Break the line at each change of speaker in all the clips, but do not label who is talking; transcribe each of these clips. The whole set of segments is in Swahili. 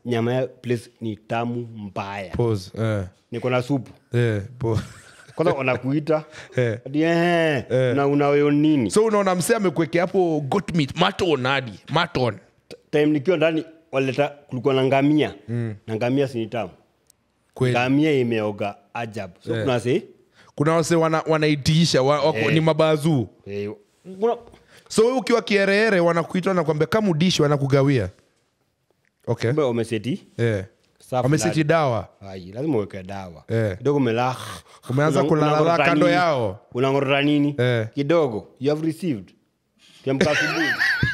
nyama ya place ni tamu mbaya
pause eh
niko na supu
eh po
kwanza wanakuita
Eh.
ati, eh, na unaweyo nini
so unaona msee amekuwekea hapo goat meat maton hadi maton
time nikiwa ndani waleta kulikuwa na ngamia na ngamia sini tamu
kweli
ngamia imeoga ajabu so kuna se
kuna wase wana, wanaitiisha wa, wako,
Eh.
ni mabazuu
eh, kuna
so we ukiwa kiereere wanakuita nakwambia kama udishi wanakugawia okay
kumbe wameseti
eh.
safu
wamesiti
ndani.
dawa
Ai, lazima uweke dawa
Eh.
kidogo umela
Umeanza
Una-
kulalala
unang'orota
kando
nini?
yao.
unang'orota nini
Eh.
kidogo you have received kiamka asubuhi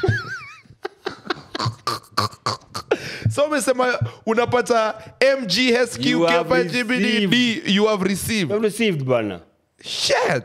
so umesema unapata mghsq
You have
kepa gbdd you have
you
received
have received bana
shit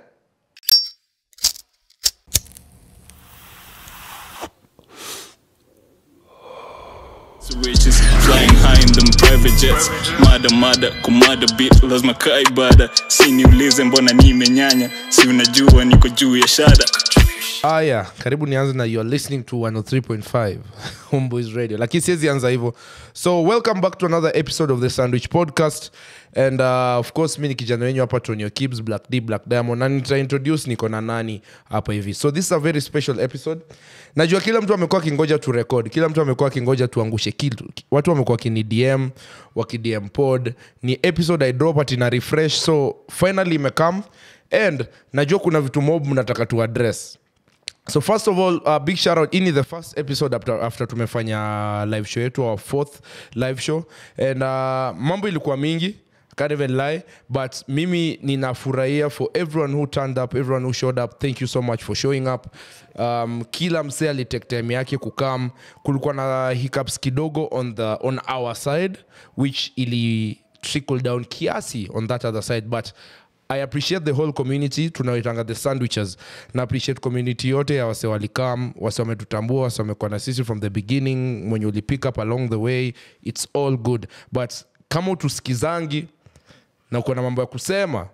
Switches flying high in them private jets mada mada kumada bit lazima kaa ibada si niulize mbona nimenyanya si unajua niko juu ya shada
aya karibu nianze na youare listening to 103.5 homeboys radio lakini siwezi anza hivyo so welcome back to another episode of the sandwich podcast and uh, of course mi ni kijana wenyu hapa tonio kibs black d black diamond na nitaintroduce niko na nani hapa hivi so this is a very special episode najua kila mtu amekuwa akingoja tu record kila mtu amekuwa akingoja tuangushe kitu watu wamekuwa wakini dm wakidm pod ni episode i drop ati na refresh so finally imekam and najua kuna vitu mob mnataka tu address so first of all uh, big shout out ini the first episode after, after tumefanya live show yetu our fourth live show and uh, mambo ilikuwa mingi can't even lie but mimi ninafurahia for everyone who turned up everyone who showed up thank you so much for showing up um, kila msee alitake time yake kukam kulikuwa na hiccups kidogo on, the, on our side which ili trickle down kiasi on that other side but i appreciate the whole community tunaoitanga the sandwiches na appreciate community yote ya wase walikam wase wametutambua wase wamekuwa na sisi from the beginning mwenye ulipick up along the way its all good but kama utusikizangi na uko na mambo ya kusema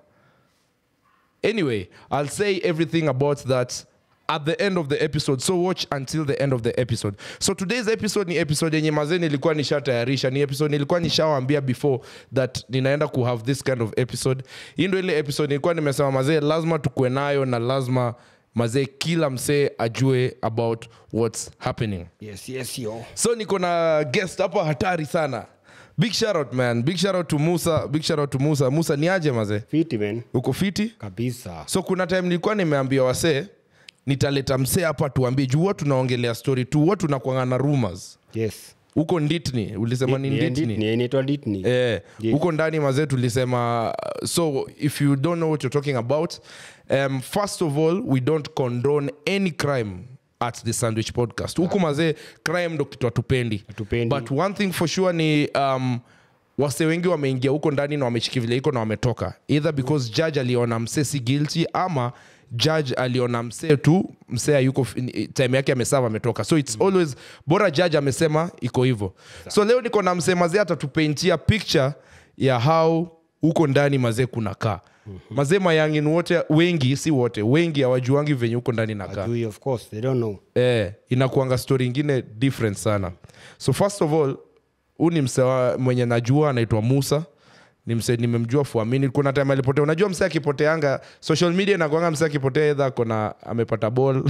anyway i'll say everything about that at the end of the episode so watch until the end of the episode so today's episode ni episode yenye mazee nilikuwa nishatayarisha ni episode nilikuwa nishawambia before that ninaenda ku have this kind of episode hii ndo ile episode nilikuwa nimesema mazee lazima tukuwe nayo na lazima mazee kila msee ajue about what's happening
yes yes yo
so niko na guest hapa hatari sana big shout out man big shout out to musa big shout out to musa musa ni aje mazee
fiti man
uko fiti
kabisa
so kuna time nilikuwa nimeambia wasee nitaleta msee hapa tuambie juu huwa tunaongelea story tu huwa tunakwanga na rumors
yes
huko nditni ulisema ni nditni
Ni- inaitwa Ditni.
Eh,
Yes.
huko ndani mazee tulisema uh, so if you don't know what you're talking about um, first of all we don't condone any crime at the sandwich podcast huku mazee crime ndo kitu hatupendi
Hatupendi.
but one thing for sure ni um, wase wengi wameingia huko ndani na wamechiki vile iko na wametoka either because judge aliona msee si guilty ama judge aliona msee tu msee yuko time yake amesava ametoka so its always bora judge amesema iko hivyo so leo niko na msee mazee atatupaintia picture ya how huko ndani mazee kuna kaa mazee mayangin wote wengi si wote wengi hawajuangi venye huko ndani nakaa
Ajui, of course they don't know
eh, inakuanga story ingine different sana so first of all huu ni mse wa- mwenye najua anaitwa musa ni mse nimemjua fuamini kuna time alipotea unajua mse akipoteanga social media inakwanga mse akipotea edha kona amepata ball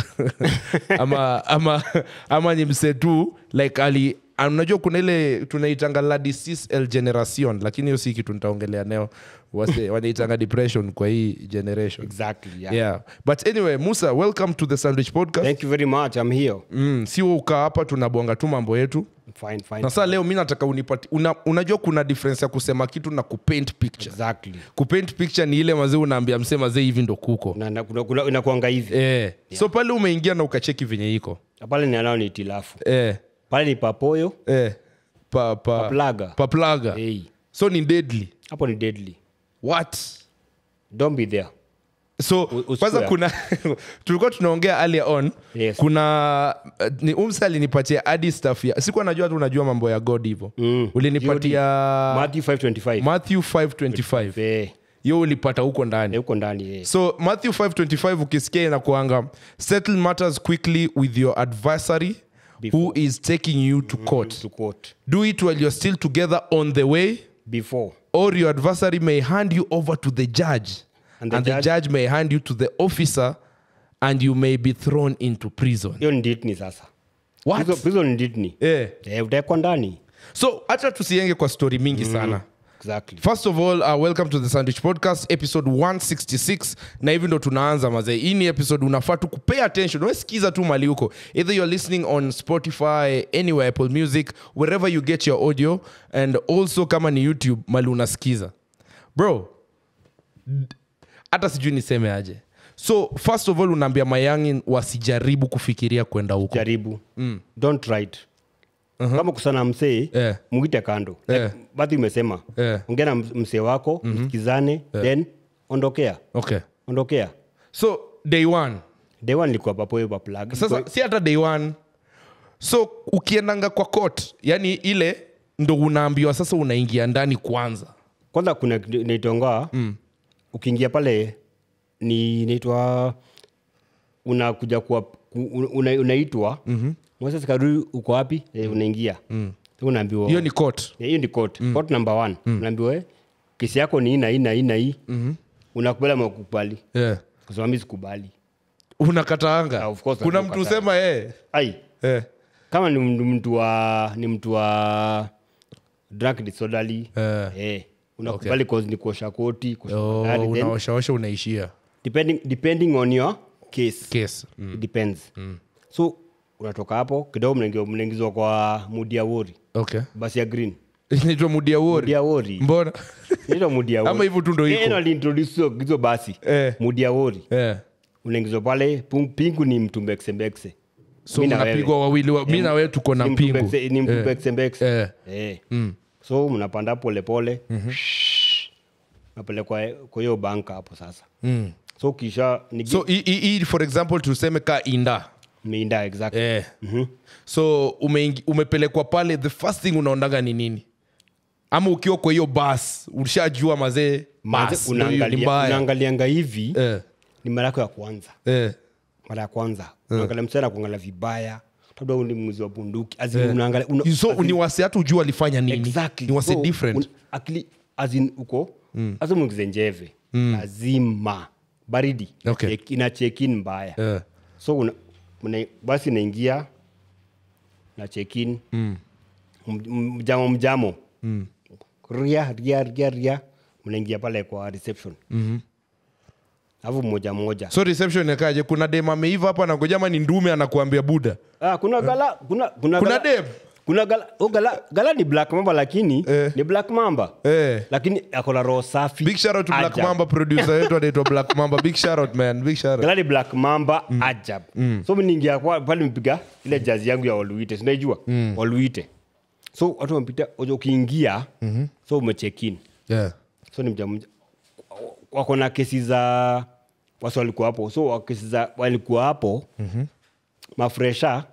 ama, ama, ama ni mse tu like ali ah, unajua kuna ile tunaitanga la disease el generation lakini hiyo si kitu nitaongelea neo Wase- wanaitanga depression kwa hii generation
exactly yeah.
yeah but anyway musa welcome to the sandwich podcast
thank you very much i'm here
mm, si wewe ukaa hapa tunabonga tu mambo yetu
fine fine
na saa leo mi nataka unipati una, unajua kuna difference ya kusema kitu na kupaint picture
exactly
kupaint picture ni ile mazee unaambia msee mazee hivi ndo kuko
na, na, kuna, kuna, inakuanga hivi
eh. so pale umeingia na ukacheki venye iko
Na pale ni anao ni itilafu
eh.
pale ni papoyo
Eh. Pa, pa,
Paplaga.
paplaga
hey.
so ni deadly
hapo ni deadly
what
don't be there
so
usikue
kwanza
hapo.
kuna tulikuwa tunaongea earlier on
Yes.
kuna uh, ni umsa alinipatia adi staff ya sikuwa najua tu unajua mambo ya god hivo
Mm.
ulinipatia
Matthew 525
matthew 525
Eh,
hiyo ulipata huko
eh,
ndani
huko ndani eh.
so matthew 525 ukisikia inakuanga settle matters quickly with your adversary who is taking you to court
to court
do it while you're still together on the way
before
or your adversary may hand you over to the judge and
And
the,
the
judge,
judge-
may hand you to the officer and you may be thrown into prison
hiyo ni ditni sasa
What?
Prison- prison ni ditni
Eh.
eh, utaekwa ndani
so hacha tusienge kwa story mingi sana
exactly
first of all uh, welcome to the sandwich podcast episode 166 na hivi ndo tunaanza mazee hii ni episode unafaa tu kupay attention wesikiza tu mali huko either you're listening on spotify anywhere apple music wherever you get your audio and also kama ni youtube mali unasikiza bro d- hata sijui niseme aje so first of all unaambia mayangi wasijaribu kufikiria kwenda huko
jaribu don't try it kama kusana msee
Eh.
mwite kando
Eh.
like, bathi umesema
Eh.
ongea na ms- msee wako msikizane then ondokea
okay
ondokea
so day one
dewa nilikuwa papo paplug
sasa si hata day one so ukiendanga kwa court yani ile ndo unaambiwa sasa unaingia ndani kwanza
kwanza kuna naitongoa mm. ukiingia pale ni naitwa unakuja kuwa ku- una, unaitwa mm-hmm. mwesasikarui uko wapi eh, unaingia mm. unaambiwa
hiyo ni court
Yeah, hiyo ni court court number one unaambiwa eh, kesi yako ni ina ina ina hii mm-hmm. unakubali ama ukubali
yeah.
kusema mi sikubali
unakataanga
Ah, of course
kuna
unakataa.
mtu usema eh.
ai
Eh.
kama ni mtu- mtu wa ni mtu wa drunk disorderly
Eh.
eh, unakubali cause ni kuosha koti kuosha
Oh,
magari, then
unaoshaosha unaishia
depending, depending on your case
case
it depends so unatoka hapo kidogo mnaingia- mnaingizwa kwa mudi ya wori
okay
basi ya green
inaitwa mudia
mudi
wori
ya wori
mbona
inaitwa mudi ya
Ama
wori
hivyo tu ndo iko.
Yeye ndo aliintroduce hizo- hizo basi
Eh.
mudi ya wori
eh.
unaingizwa pale pung- pingu ni mtumbexembekse
so
Mi na
mnapigwa
wewe.
wawili wa, mi na wewe tuko na
Ni
mpingu
mtumbekse- ni
Eh.
mtumbexembekse
Eh.
Eh. so mnapanda polepole napelekwa kwa hiyo banka hapo sasa
Mm.
so kisha ni
so hii- hii hii, for example tuseme ka inda
minda exactly
eh. so umeingi- umepelekwa pale the first thing unaondaga ni nini ama ukiwa kwa hiyo bas ushajua mazee
Manze,
bas ndo hiyo ni
unaangalia-
mbaya
unaangalianga hivi
eh.
ni mara yako ya kwanza
Eh.
mara ya kwanza unaangalia msichana kuangalia vibaya labda huyu ni mwizi wa bunduki As in unaangalia una-
so
as in-
ni wasi hatu ujua alifanya nini
exactly.
ni wasi
So,
different
un- akili as in uko hasa mwingize njeve lazima baridi
Okay.
Check- ina check-in mbaya
Eh.
so una, una, basi inaingia na check-in mm. mjamo mjamo mm. ria ria ria ria mnaingia pale kwa reception alafu moja moja
so reception ikaje kuna dem ameiva hapa nagoja ama ni ndume anakuambia buda
ah, kuna gala kuna kuna,
kuna
gala,
dem
kuna gala, oh, gala, gala ni black mamba lakini
Eh.
ni black mamba
Eh.
lakini akona roho safi
big shout out to black
Ajab.
mamba producer wetu anaitwa black mamba big shout out man big shout out
gala ni black mamba ajab so mniingia kwa- pale mpiga ile jazi yangu ya waluite sinaijua waluite so watu wamepita ojo ukiingia so umechekin
yeah
so ni mja mja wako na kesi za wasi walikuwa hapo so wa- kesi za walikuwa hapo mafresha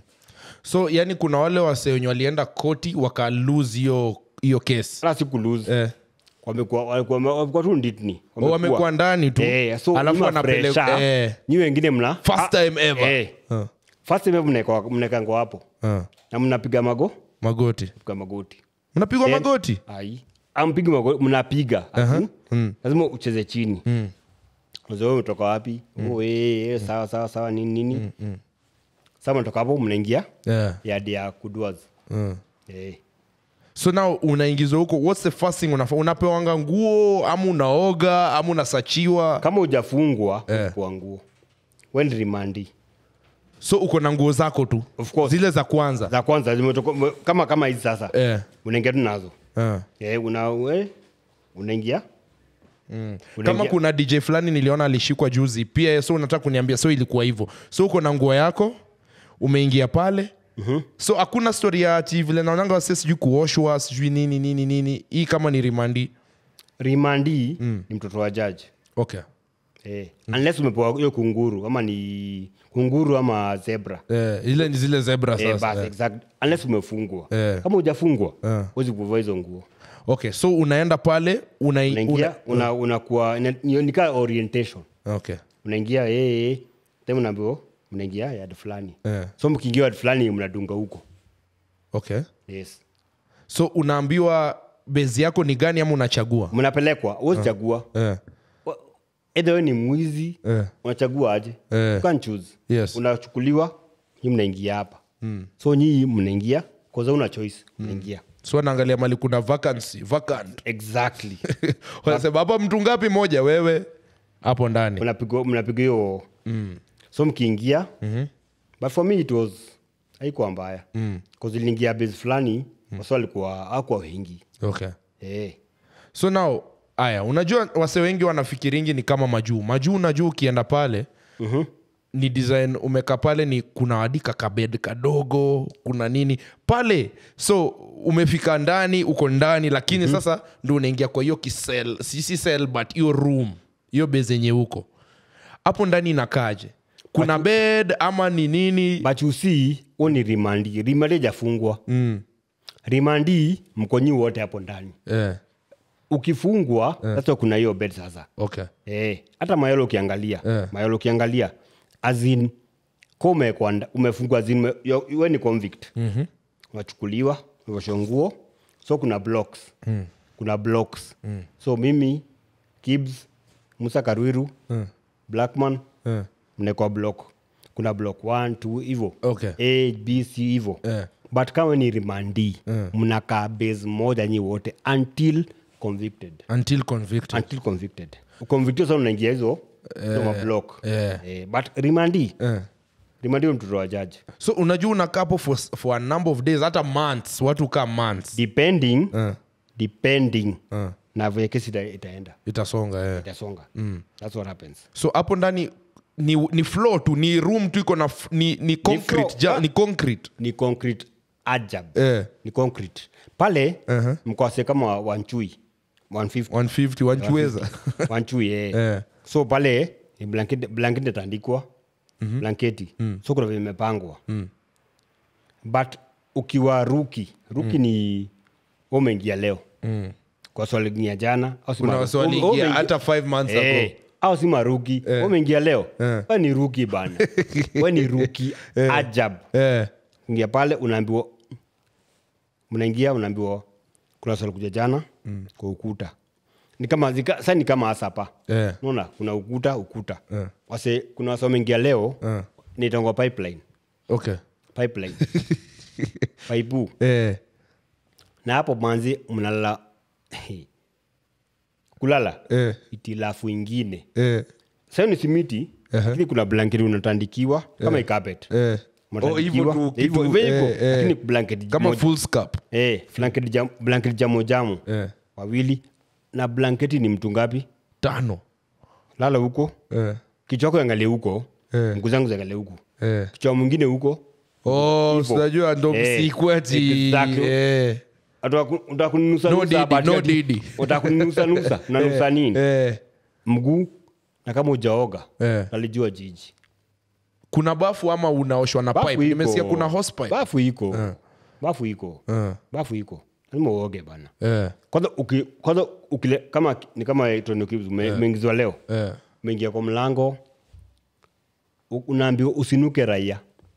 so yani kuna wale wase wenye walienda koti waka lose hiyo hiyo case
la siku lose
eh.
wamekuwa walikuwa walikuwa tu nditni
O, wamekuwa ndani tu
Eh, so
alafu
nyuma
wanapeleka
fresha,
eh.
nyi wengine mna
First
Ah,
time ever.
eh.
Ah.
First time ever mnaekwa- mnaekangwa hapo
Ah.
na mnapiga mago
magoti
piga magoti
mnapigwa
Then-
magoti
ai ampigi magoti mnapiga Ati, lazima ucheze chini mm. umetoka wapi oh, eh, eh, sawa sawa sawa nini nini sasa mnatoka hapo mnaingia
yeah.
yadi ya kuduas
Mm.
eh.
so now unaingizwa huko what's the first thing unafa unapewanga nguo ama unaoga ama unasachiwa
kama ujafungwa
Eh.
kwa nguo wendi rimandi
so uko na nguo zako tu
Of course.
zile za kwanza
za kwanza zimetoka kama kama hizi sasa
eh.
unaingia tu nazo
Ah.
eh, una, we, unaingia
kama
Unaingia-
kuna dj fulani niliona alishikwa juzi pia so unataka kuniambia so ilikuwa hivyo so uko na nguo yako umeingia pale mm-hmm. so hakuna story ya ati vile naonanga wase sijui kuoshwa sijui nini nini nini hii kama ni rimandi
rimandi ni mtoto wa jaji
okay
eh. unless umepewa hiyo kunguru ama ni kunguru ama zebra
eh, ile ni zile zebra
eh,
sasa
basi
eh.
exact unless umefungwa
Eh.
kama hujafungwa
Eh.
huwezi kuvaa hizo nguo
okay so unaenda pale una,
unaingia
una,
una, unakuwa ina- ni- nikaa orientation
okay
unaingia eh, eh, then unaambiwa mnaingia yard fulani
Eh.
so mkiingia yard fulani mnadunga huko
okay
yes
so unaambiwa bezi yako ni gani ama unachagua
mnapelekwa uwezi
eh.
edha we ni mwizi
Eh.
unachagua aje
Eh.
You can't choose
Yes.
unachukuliwa nyi mnaingia hapa so nyii mnaingia kwanza una choice mnaingia
so naangalia mali kuna vacancy vacant
exactly
wanasema hapa mtu ngapi moja wewe hapo ndani
mnapigwa mnapigwa hiyo so mkiingia but for me it was haikuwa mbaya mm. iliingia base fulani mm. wasa walikuwa akuwa wengi
okay
eh.
so now aya unajua wase wengi wanafikiringi ni kama majuu majuu unajua ukienda pale
Mhm.
ni design umeka pale ni kuna wadika kabed kadogo kuna nini pale so umefika ndani uko ndani lakini sasa ndo unaingia kwa hiyo kisel sisi sel but hiyo room hiyo base yenye huko hapo ndani inakaje kuna bed ama ni nini
but you see huo ni rimandi rimandi ajafungwa mm. rimandi mkonyi wote hapo ndani
eh,
ukifungwa sasa kuna hiyo bed sasa
okay
Eh, hata mayolo ukiangalia
Eh.
mayolo ukiangalia azin ko umewekwa nda- umefungwa azin ume- yo- we ni convict mm-hmm. unachukuliwa uosho nguo so kuna blocks mm. kuna blocks mm. so mimi kibs musa karwiru mm. blackman
Eh.
mnekwa block kuna block one two hivo
Okay.
a b c hivo
Eh.
but kama ni rimandi mnakaa base moja nyi wote until convicted
until convicted
until convicted convicted sana unaingia hizo hizo mablock
eh.
eh, but rimandi
eh.
rimandi huyo mtoto wa jaji
so unajua unakapo for, for a number of days hata months watu kaa months
depending
Eh.
depending
Eh.
na vile kesi ita, itaenda
itasonga eh.
itasonga that's what happens
so hapo ndani ni, ni floor tu ni room tu iko na f- ni, ni concrete
floor,
ja,
ah.
ni concrete
ni concrete ajab
eh,
ni concrete pale
Uh-huh.
mkwase kama wanchui 150
150 wanchuweza
wanchui eh.
Eh.
so pale ni blanket blanket itaandikwa blanketi so kuna vile imepangwa but ukiwa ruki ruki ni wewe umeingia leo kwa swaligia jana au si
kuna
maru-
waswaliingia
wewe umeingia-
hata 5 months
Eh,
ago
au si maruki eh. umeingia leo
Eh.
we ni ruki bana we ni ruki ajab
eh,
ingia pale unaambiwa mnaingia unaambiwa kuna swali kuja jana mm. kwa ukuta ni kama zika, sa ni kama asapa
eh,
naona kuna ukuta ukuta
Eh.
wase kuna wase wameingia leo
Eh.
nitangwa pipeline
okay
pipeline paipu
eh,
na hapo manzi mnalala kulala
eh,
itilafu ingine
eh,
sayo ni simiti lakini kuna blanketi unatandikiwa kama ikapet
eh. Oh, hivyo tu, kitu, eh, eh.
lakini blanketi
kama
moja.
full scap
Eh, blanketi jam, blanketi jamo jamo
eh,
wawili na blanketi ni mtu ngapi
tano
lala huko
eh,
kichwa wako angalie huko
Eh.
mguu zangu ziangalie huku
eh.
kichwa mwingine huko
oh,
Hivyo.
sinajua ndo
Eh,
msikwati
exactly.
eh,
utakunusa
No didi, no didi.
utakunusa nusa unanusa nini
eh.
mguu na kama ujaoga
Eh.
alijua jiji
kuna bafu ama unaoshwa na
Bafu
pipe
iko.
nimesikia kuna hose pipe
bafu iko bafu iko
Eh.
bafu iko lazima uoge bana
eh,
kwanza uki, kwanza ukile, kama ni kama electronic cubes, ume- umeingizwa leo
eh.
umeingia kwa mlango u- unaambiwa usinuke raia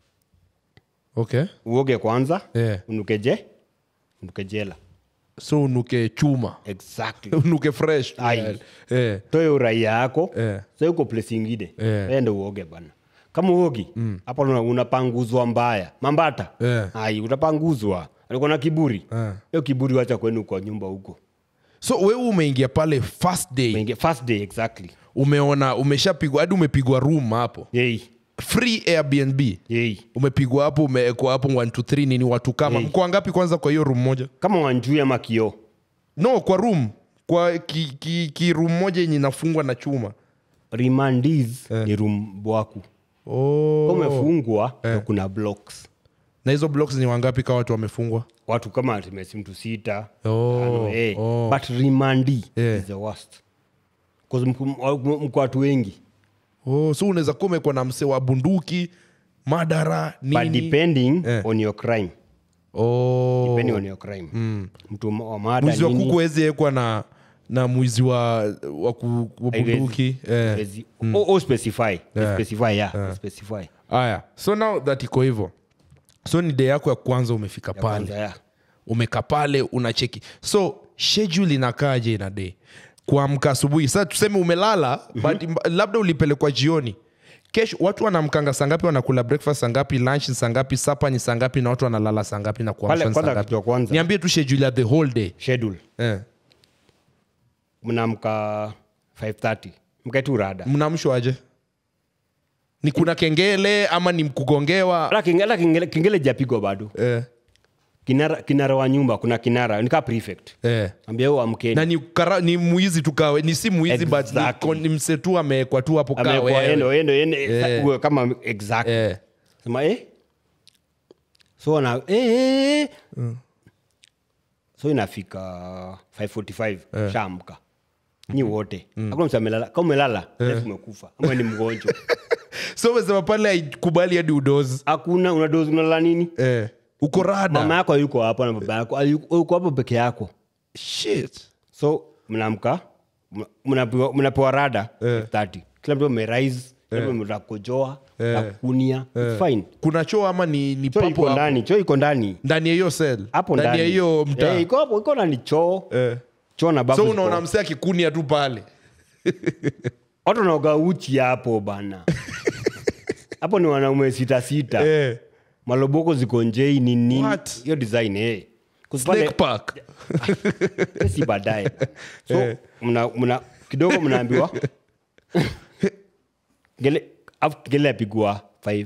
okay
uoge kwanza
eh.
unuke je unuke jela
so unuke chuma
exactly
unuke fresh
Ai.
eh.
toe uraia yako
Eh.
sa uko place ingine
Eh.
ende uoge bana kama uogi hapa una- unapanguzwa mbaya mambata
Eh.
ai utapanguzwa alikuwa na kiburi
Eh.
hiyo kiburi wacha kwenu kwa nyumba huko
so wewe umeingia pale first day
Umeingia- first day exactly
umeona umeshapigwa hadi umepigwa room hapo
yei
free airbnb
yei
umepigwa hapo umewekwa hapo 1 to 3 nini watu kama
Hey.
mko wangapi kwanza kwa hiyo room moja
kama wanjui ama kioo
no kwa room kwa ki, ki, ki room moja yenye inafungwa na chuma
remandis ni room bwaku
oh.
Kama umefungwa ndo kuna blocks
na hizo blocks ni wangapi kawa watu wamefungwa
watu kama tumesi mtu sita
Oh,
tano, eh.
oh.
but rimandi
Yeah.
is the worst 'Cause mko mko watu wengi
oh, so unaweza kuwa umekuwa na msee wa bunduki madara
but
nini
depending
Eh.
on your crime
oh.
depending on your crime mtu ma- wa mada
mwizi wa
nini,
kuku hawezi ekwa na na mwizi wa, wa, ku, wa
haiwezi.
bunduki eh.
haiwezi. O- o specify specify yeah, specify
aya so now that iko hivyo so ni day yako ya kwanza umefika
Ya
pale
kwanza, ya.
umeka pale unacheki so schedule inakaaje ina day kuamka asubuhi sasa tuseme umelala but mba- labda ulipelekwa jioni kesho watu wanamkanga sangapi wanakula breakfast sangapi lunch ni sangapi sapa ni sangapi na watu wanalala sangapi na
Pale
kuamsha ni
kwanza
sangapi
kitu ya kwanza
niambie tu schedule ya the whole day
schedule
eh.
mnaamka 530 mkaitu rada
mnamshwa aje ni kuna kengele ama ni kugongewa
Ala kengele, ala kengele, kengele japigwa bado
eh.
kinara, kinara wa nyumba kuna kinara nika prefect
Eh.
ambia huo amkeni
na ni, kara, ni muizi tu kawe ni si muizi but ni,
Exactly.
kon- ni msetu amewekwa tu hapo
amekuwa
kawe
endo endo endo
Eh.
uwe kama exact
eh.
sema eh so na eh, eh, eh. so inafika 545 shamka nyi wote hakuna mtu amelala kama umelala lazima umekufa ama ni mgonjwa
so umesema pale haikubali hadi udozi
hakuna unadozi unalala nini
eh. uko rada
mama yako yuko hapo na baba yako ayu- uko hapo peke yako
Shit.
so mnaamka mna- mnapewa mnapewa rada
Eh.
30 kila mtu amerise kila mtu ametaka kukojoa na kukunia It's fine
kuna choo ama ni, ni
choo
papo
iko
hapo?
ndani choo iko ndani
ndani ya hiyo sel
hapo
ndani
ndani
ya hiyo mtaa
Eh, iko hapo iko ndani choo
eh.
choo na bafu
so
ziko-
unaona msee akikunia tu pale
watu wanaoga uchi hapo bana hapo ni wanaume sita sita
eh.
maloboko ziko njei ni nini
What?
hiyo design eh
Snake park
si baadaye so mna, mna, kidogo mnaambiwa ngele afu kengele yapigwa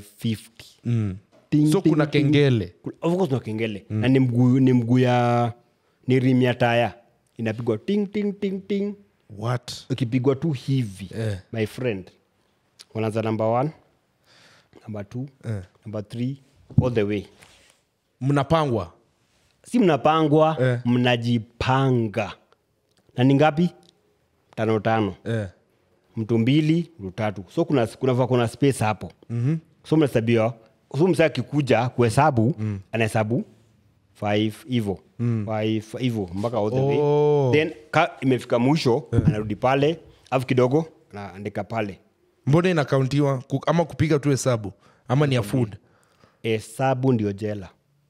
550 Ting,
so
ting,
kuna
ting.
kengele
Of course kuna kengele na ni mguu ni mguu ya ni rim ya taya inapigwa ting ting ting ting
what
ukipigwa tu hivi
Eh.
my friend wanaanza number one number two number three all the way
mnapangwa
si mnapangwa
Eh.
mnajipanga na ni ngapi tano tano
eh.
mtu mbili mtu tatu so kuna kuna, kuna space hapo mm-hmm. so mnahesabiwa so msa akikuja kuhesabu mm. anahesabu five hivo mm. five hivo mpaka all the
Oh.
way then ka imefika mwisho anarudi pale alafu kidogo anaandika pale
mbona inakauntiwa Ku- ama kupiga tu hesabu ama ni ya food
hesabu ndio jela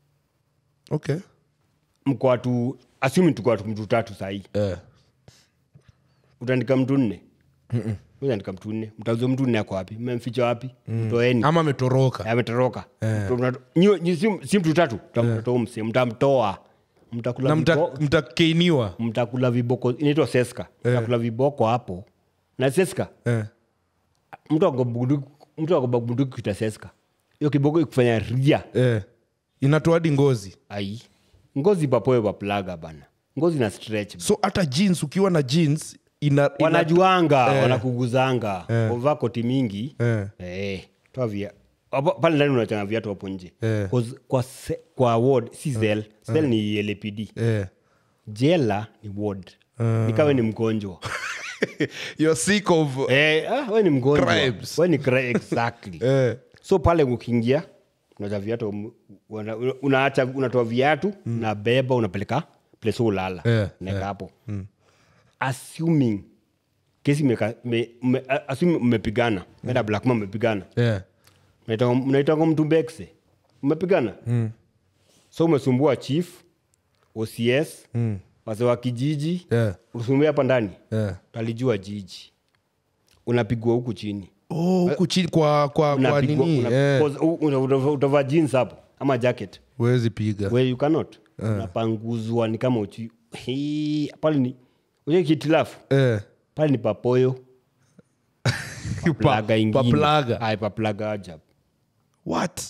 okay
mko watu asumi tuko watu mtu tatu sahii
eh.
utaandika mtu nne utaandika mtu nne mtauza mtu nne ako wapi mmemficha wapi mtoeni
ama ametoroka
ametoroka Mta- nyi- nyi si- si mtu tatu mtamtoa mse mtamtoa mtakula
na mta-
vibo-
mtakeiniwa
mtakula viboko inaitwa seska mtakula viboko hapo na seska
eh.
mtu akobunduki mtu akobunduki kuita seska hiyo kiboko ikufanya ria
eh. inatoa hadi ngozi
ai ngozi papoe paplaga bana ngozi na stretch
so hata jeans ukiwa na jeans ina, ina
wanajuanga
Eh.
wanakuguzanga wavaa koti mingi
Eh.
eh, toa via hapo- pale ndani unachanga viatu hapo nje
Eh.
'Cause kwa, se, kwa ward si zel zel ni lpd
eh.
jela ni ward nikawe ni mgonjwa
You're sick of
eh, ah, we ni mgonjwa
Crimes.
we ni cri- exactly
eh.
so pale ukiingia unacha viatu una- una- unaacha unatoa viatu unabeba unapeleka place ulala
Eh,
naeka hapo assuming kesi imeka- me- me- a- assuming mmepigana meda black ma mmepigana
Eh.
Mnaitanga- mnaitanga mtu mbekse mmepigana so umesumbua chief ocs wase wa kijiji
Eh.
usumbua hapa ndani
Eh.
talijua jiji unapigwa huku chini
Oh, huku chini kwa kwa kwa
Unapigwa-
nini
una-
eh.
cause u- una- utavaa- utavaa jeans hapo ama jacket
huwezi piga
where you cannot unapanguzwa ni kama uchi Hii, pale ni uje kitilafu
eh.
pale ni papoyo paplaga ingine
paplaga.
Ai, paplaga ajabu
what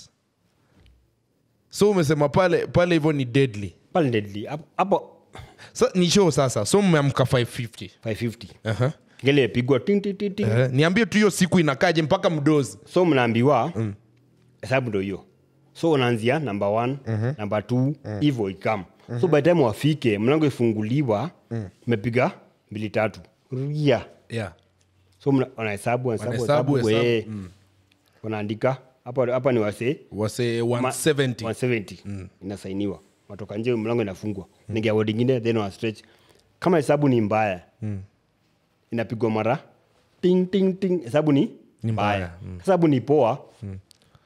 so umesema pale pale hivyo ni deadly
pale deadly hapo hapo
sa, ni show sasa so mmeamka 550
550
uh-huh.
ngele pigwa ting ting ting ting
eh. niambie tu hiyo siku inakaje mpaka mdozi
so mnaambiwa hesabu ndo hiyo so unaanzia namba one namba two hivo ikam so by time wafike mlango ifunguliwa mepiga mbili tatu ria
yeah.
so mna- wanahesabu wanahesabu,
Wanahesabu,
wanahesabu,
hesabu,
eh. wanaandika hapa hapa ni wasee
wase
ma-
170
170 inasainiwa watoka nje mlango inafungwa ningia word ingine then wa stretch kama hesabu ni mbaya inapigwa mara ting ting ting hesabu ni
Ni mbaya,
mbaya hesabu ni poa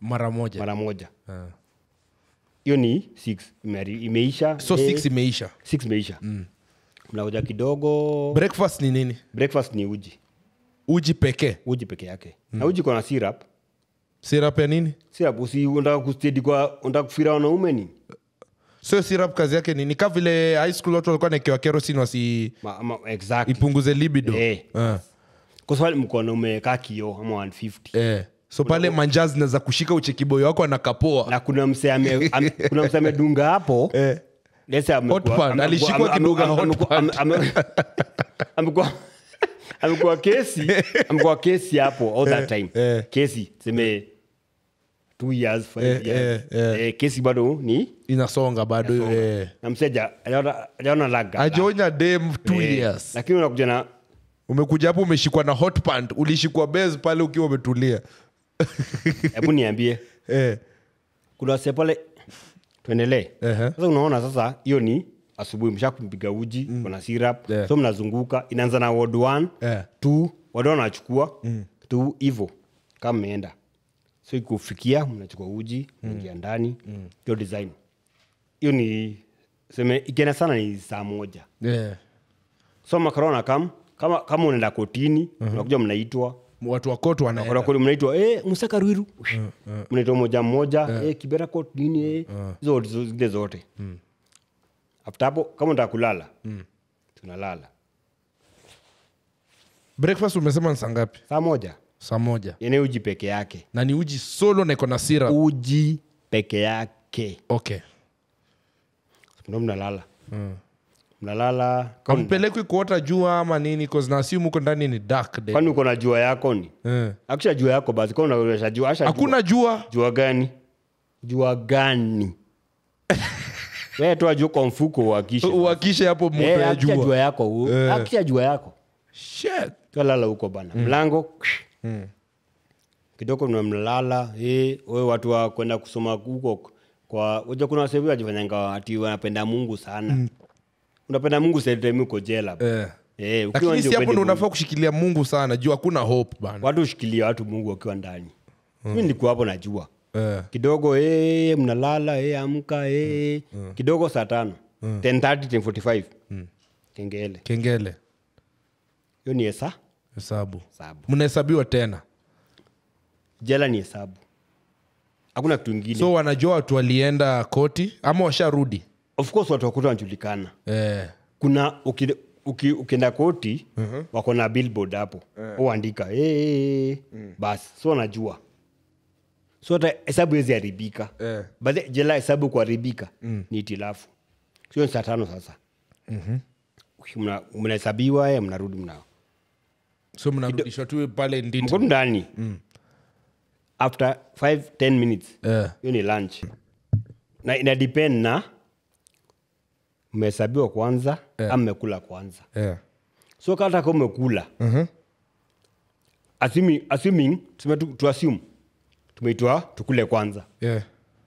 mara moja
mara moja
Ah.
hiyo ni six Imehari- imeisha
so
eh,
six imeisha
six imeisha mnakuja kidogo
breakfast ni nini
breakfast ni uji
uji pekee
uji peke yake na uji kona syrup
sirap ya nini
syrup usi unataka kustedi kwa unataka kufira wanaume ni
sio sirap kazi yake nini ka vile high school watu walikuwa naekewa kerosin wasi
ma, ma, exactly
ipunguze libido
Eh.
Ah.
kwa sababu mkono umekaa kio ama 150
Eh. so pale manjaa zinaweza kushika uchekiboyo wako anakapoa
na kuna mse ame, ame, kuna mse amedunga hapo
Eh.
Let's say amekuwa-
Hot pan.
ame-
Alishikwa
ame- ame-
kidunga
ame-
hot
amekuwa- ame- ame- amekuwa amekuwa kesi amekuwa kesi hapo all that time
eh.
kesi seme two years five
Eh,
years
eh, eh.
Eh, kesi bado ni
inasonga bado eh.
na mseja ajaona laga
ajonya dem two
Eh,
years
lakini unakuja na
umekuja hapo umeshikwa na hot pant ulishikwa base pale ukiwa umetulia
hebu niambie
eh.
kuna wase pale tuendelee
Ehe.
sasa unaona sasa hiyo ni asubuhi msha kumpiga uji mm. kuna syrup
Yeah.
so mnazunguka inaanza na ward one
Yeah.
two ward one wanachukua mm. two hivo kama mmeenda so ikufikia mnachukua uji mnaingia ndani hiyo design hiyo ni seme ikienda sana ni saa moja
Yeah.
so makarona kam kama, kama unaenda kotini unakuja mnaitwa
watu wakotu wanaenda
Kuna kule mnaitwa eh, musaka ruiru mnaitwa moja mmoja eh, kibera court nini eh, hizo hizo zile zote after hapo kama unataka kulala tunalala
breakfast umesema ni saa ngapi
saa moja
saa moja
yene uji peke yake
na ni uji solo na iko na sira
uji peke yake
okay
ndo mnalala mnalala kama-
ampelekwi kuota jua ama nini cause na assume huko ndani ni dark day
kwani uko na jua yako ni
Eh.
akisha jua yako basi kama unaonyesha jua asha
hakuna jua
jua gani jua gani wewe toa jua kwa mfuko uhakishe
uakishe hapo moto
Eh,
ya
akisha jua
jua
yako u-
Eh.
akisha jua yako
Shit.
twalala huko bana mlango kidogo mnamlala eh, we watu wa kwenda kusoma huko kwa uja kuna wasevi wajifanyanga ati wanapenda mungu sana unapenda mungu setemi uko jela
Eh.
Eh, ukiwa
lakini
nje
si hapo
upendi
ndo
Mungu.
unafaa kushikilia mungu sana juu hakuna hope bana
watu ushikilia watu mungu wakiwa ndani mi nilikuwa hapo najua
Eh.
kidogo eh, mnalala eh, amka eh. kidogo saa tano 10:30, 10:45 kengele
kengele
hiyo ni hesa
hesabu
hesabu
mnahesabiwa tena
jela ni hesabu hakuna kitu ingine
so wanajua watu walienda koti ama washarudi
of course watu wakuta wanajulikana
eh.
kuna uki- uki- ukienda koti wako na billboard hapo uandika hey, basi so wanajua so hata hesabu hezi haribika
Eh.
but jela hesabu kuharibika ni itilafu sio ni saa tano sasa Mna- mnahesabiwa eh, mnarudi mnao
so mnarudishwa tu pale ndini
mko tu ndani after 5 10 minutes
Eh.
hiyo ni lunch na ina depend na mmehesabiwa kwanza ama mmekula kwanza
Eh.
so kata ka umekula assuming, assuming tume tu, tu assume tumeitwa tukule kwanza
Yeah.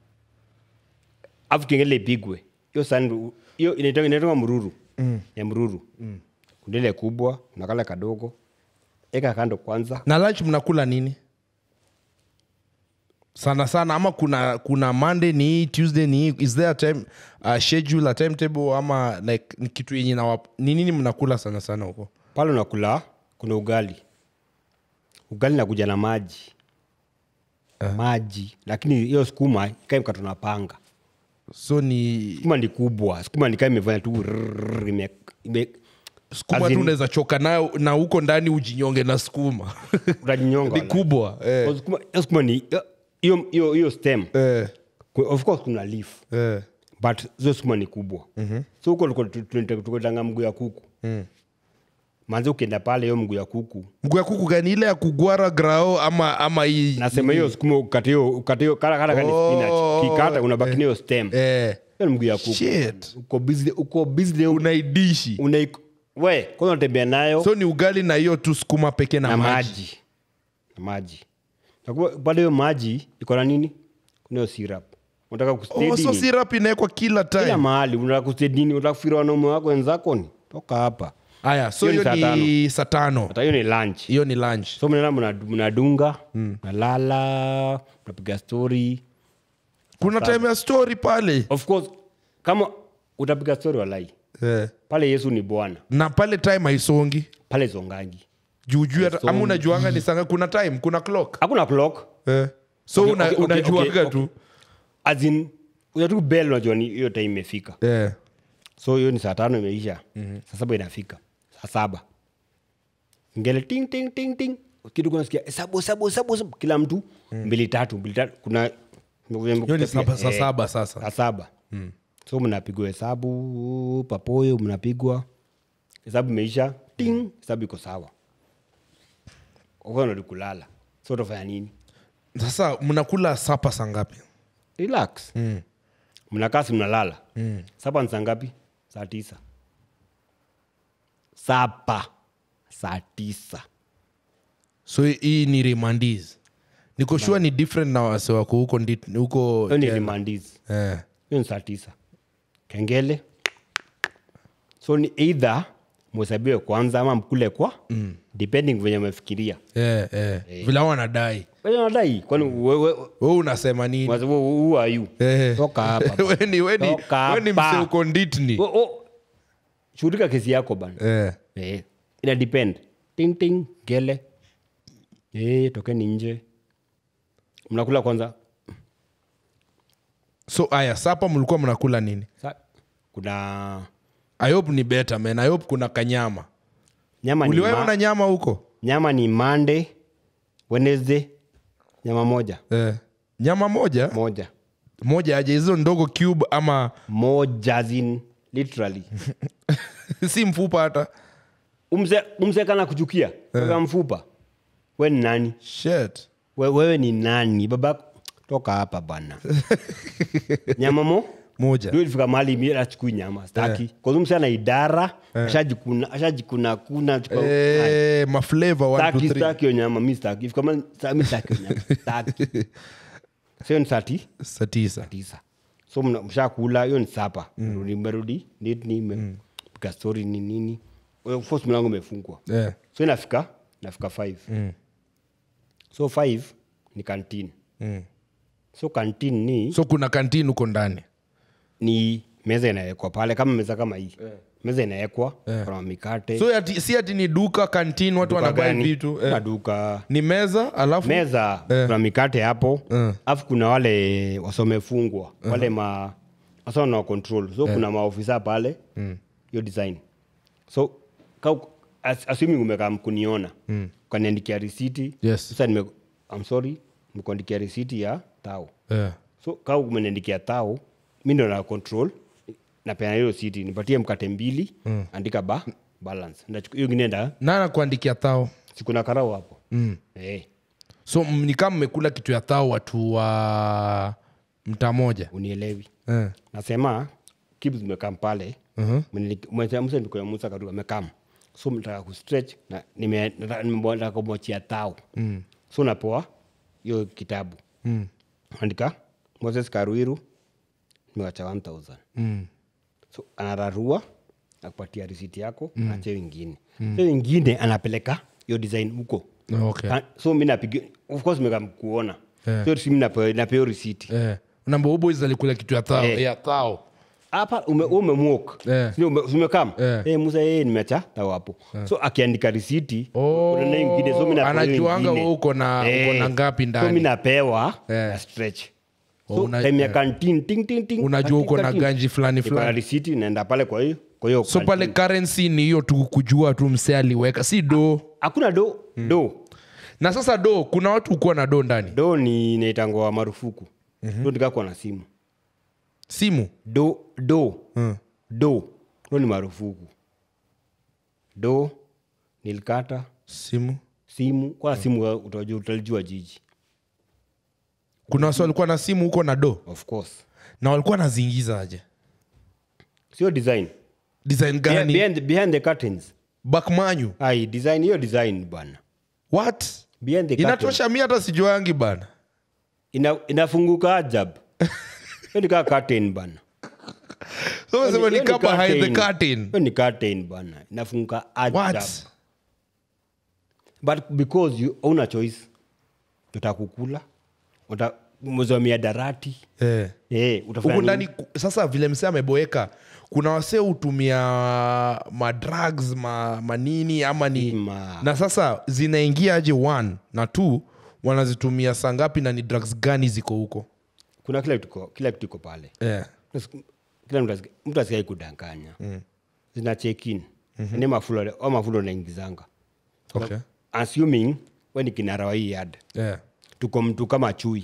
afu kengele ipigwe hiyo sani hiyo inaitwa- inaitwa mruru ya mruru mm. kundele kubwa unakala kadogo eka kando kwanza
na lunch mnakula nini sana sana ama kuna kuna monday ni hii tuesday ni hii is there a time a schedule a timetable ama like ni kitu yenye na ni nini mnakula sana sana huko
pale unakula kuna ugali ugali nakuja na maji maji lakini hiyo sukuma ikaimka tunapanga
so ni
sukuma ni kubwa sukuma nikaa imefanya tu rrrr, ime, ime,
skuma
As
tu
in-
unaweza choka nayo na huko ndani ujinyonge na skuma
utajinyonga
ni
wala.
kubwa eh.
Kwa sukuma- hiyo sukuma ni hiyo hiyo hiyo stem
Eh.
Ku- of course kuna leaf
Eh.
but hizo sukuma ni kubwa so huko tuko- tu- tu- tukotanga mguu ya kuku manze ukienda pale hiyo mguu ya kuku
mguu ya kuku gani ile ya kugwara grao ama ama hii
nasema hiyo sukuma ukate hiyo ukate hiyo kala kala kani
Oh,
spinach kikata unabaki na hiyo stem
eh.
hiyo ni mguu ya kuku
Shit.
uko busy uko busy
unaidishi
una we kwanza unatembea nayo
so ni ugali na hiyo tu skuma peke na,
na
maji,
maji na maji Na kwa- bado hiyo maji iko na nini kuna hiyo syrup unataka
Oh,
kustedi
so syrup inawekwa kila
kila
time
mahali unataka kustedi nini unataka kufikira wanaume wako wenzako ni toka hapa
aya so
Hiyo
hiyo
ni
ni saa tano
hata hiyo ni lunch
hiyo ni lunch
so mnaenda mna- mnadunga mnalala mnapiga story
kuna time ya story pale
of course kama utapiga story walai
eh.
pale yesu ni bwana
na pale time haisongi
pale zongangi
juujuu hata- ama
Haisongi.
unajuanga ni sanga kuna time kuna clock
hakuna clock
eh. so
Okay,
una,
okay, okay,
unajuanga
okay,
tu
as in unatu bell unajua ni hiyo time imefika
eh.
so hiyo ni saa tano imeisha mm-hmm. saa saba inafika saa saba ngele ting ting ting ting kitu kunasikia hesabu hesabu hesabu hesabu kila mtu mbili tatu mbili tatu kuna
hiyo ni saba, saa
Eh,
saba sasa
saa saba mm. so mnapigwa hesabu papoyo mnapigwa hesabu imeisha ting hesabu iko sawa ukanadi kulala so utafanya nini
sasa mnakula sapa saa ngapi
relax mm. mnakaa si mnalala mm. sapa ni saa ngapi saa tisa sapa saa tisa
so hii ni remandis niko sure ni different na wase wako huko ndi- huko
hiyo ni
Kenya.
rimandizi
eh.
hiyo ni saa tisa kengele so ni eidha mhesabiwe kwanza ama mkule kwa mm. depending venye mefikiria
eh, eh. vile hao wanadai
wenye nadai kwani wewe
we unasema nini
who are you
Eh.
toka hapa bana.
weni weni
Toka
weni
hapa.
mse uko nditni
Oh, oh. shughulika kesi yako bana
eh.
eh. ina depend ting ting gele eh, tokeni nje mnakula kwanza
so aya sapa mlikuwa mnakula nini
Sa, kuna
i hope ni better man i hope kuna kanyama
nyama ni,
uliwaona
ma,
nyama huko
nyama ni monday wednesday nyama moja
eh. nyama moja
moja
moja aje hizo ndogo cube ama
moja zin literally
si mfupa hata
umse, umse kana kuchukia yeah. mfupa we ni nani
Shit.
we, wewe ni nani baba toka hapa bana nyama mo
moja
ndio ilifika mahali mi achukui nyama staki yeah. kwa mse ana idara ashajikuna ashajikuna kuna chukua-
eh, maflavor one, two,
staki
three.
staki hiyo nyama mi staki ifika mahali sa- mi staki hiyo nyama staki sio ni sati
saa tisa
tisa so mna- mshakula hiyo ni sapa mm. merudi nini mepika story ni nini Of course mlango umefungwa
Eh.
so inafika nafika five so five ni canteen so canteen ni
so kuna kantini huko ndani
ni meza inawekwa pale kama meza kama hii meza inawekwa kuna mikate
so ati, si ati ni duka kantini watu
duka
wanabai
gani,
vitu
kuna
eh.
duka
ni meza alafu
meza kuna mikate hapo alafu kuna wale wasomefungwa wale ma wasa na control so kuna maofisa pale hiyo design so ka, as, assuming umekaa mkuniona mm. ukaniandikia risiti
Yes.
sasa nime, I'm sorry nimekuandikia risiti ya tao
eh.
so kaa umeniandikia tao mi ndo na control napeana hiyo siti nipatie mkate mbili mm. andika ba balance Ndachukua- hiyo ingine nda
nana kuandikia thao
sikuna karau hapo mm. hey,
so m- ni kama mmekula kitu ya thao watu wa mtaa moja
unielewi
eh.
nasema kibs mekam pale msa musa kadu amekam so mtaka kustretch na nime- nataka- nataka kumwachia tao mm. so napoa hiyo kitabu mm. andika moses karuiru nimewacha 1000
mm.
so anararua akupatia risiti yako mm. ache wengine mm. so wengine anapeleka hiyo design huko
okay.
Ka- so mi napiga of course mekam kuona
Eh.
so si mi napewa napewa risiti
eh. namba uboys alikula kitu ya thao
Eh.
ya thao
hapa ume, umemwok
Eh.
umekam
Eh.
Eh, musa yeye nimecha tao hapo so akiandika risiti
Oh,
kuna na ingine, so mi napewa hiyo
anajuanga
ingine.
wewe uko na- uko na ngapi
so
ndani.
mi napewa
Eh.
na stretch
Oh,
so
una-
time ya
eh.
canteen, ting, ting, ting,
Unajua
canteen,
uko na
canteen.
ganji fulani
Niko na
fulani.
risiti naenda pale kwa hiyo kwa hiyo
so
canteen.
pale currency ni hiyo tu kujua tu mse aliweka si do
hakuna do do
na sasa do kuna watu ukuwa na do ndani
do ni naitangwa marufuku do ndikakwa na simu
simu
do do do do ni marufuku do nilikata
simu
simu kwa simu utajua utalijua jiji
kuna wasi walikuwa na simu huko na do
of course
na walikuwa naziingiza aje
sio design
design
Behind,
gani
behind, behind the curtains
bakmanyu
ai design hiyo design bana
what
behind the curtains.
inatosha mi hata sijuangi bana
Ina, inafunguka ajab Hiyo ni kaa curtain bana
so unasema ni
Hiyo ni
kama behind the
curtain.
curtain
Hiyo ni curtain bana inafunga ajabu
what
but because you una choice utakukula uta mzomia darati
eh
eh utafanya
huku
nini?
ndani ku- sasa vile msee ameboeka kuna wasee hutumia madrugs ma, manini ama ni
Ma-
na sasa zinaingia aje one na two wanazitumia saa ngapi na ni drugs gani ziko huko
kuna kila kitu iko- kila kitu iko pale
eh.
kila mtu asiki- mtu asikai kudanganya zina check in ni mafulo au mafulo naingizanga
okay.
assuming we ni kinara wa hii yard
yeah.
tuko mtu kama chui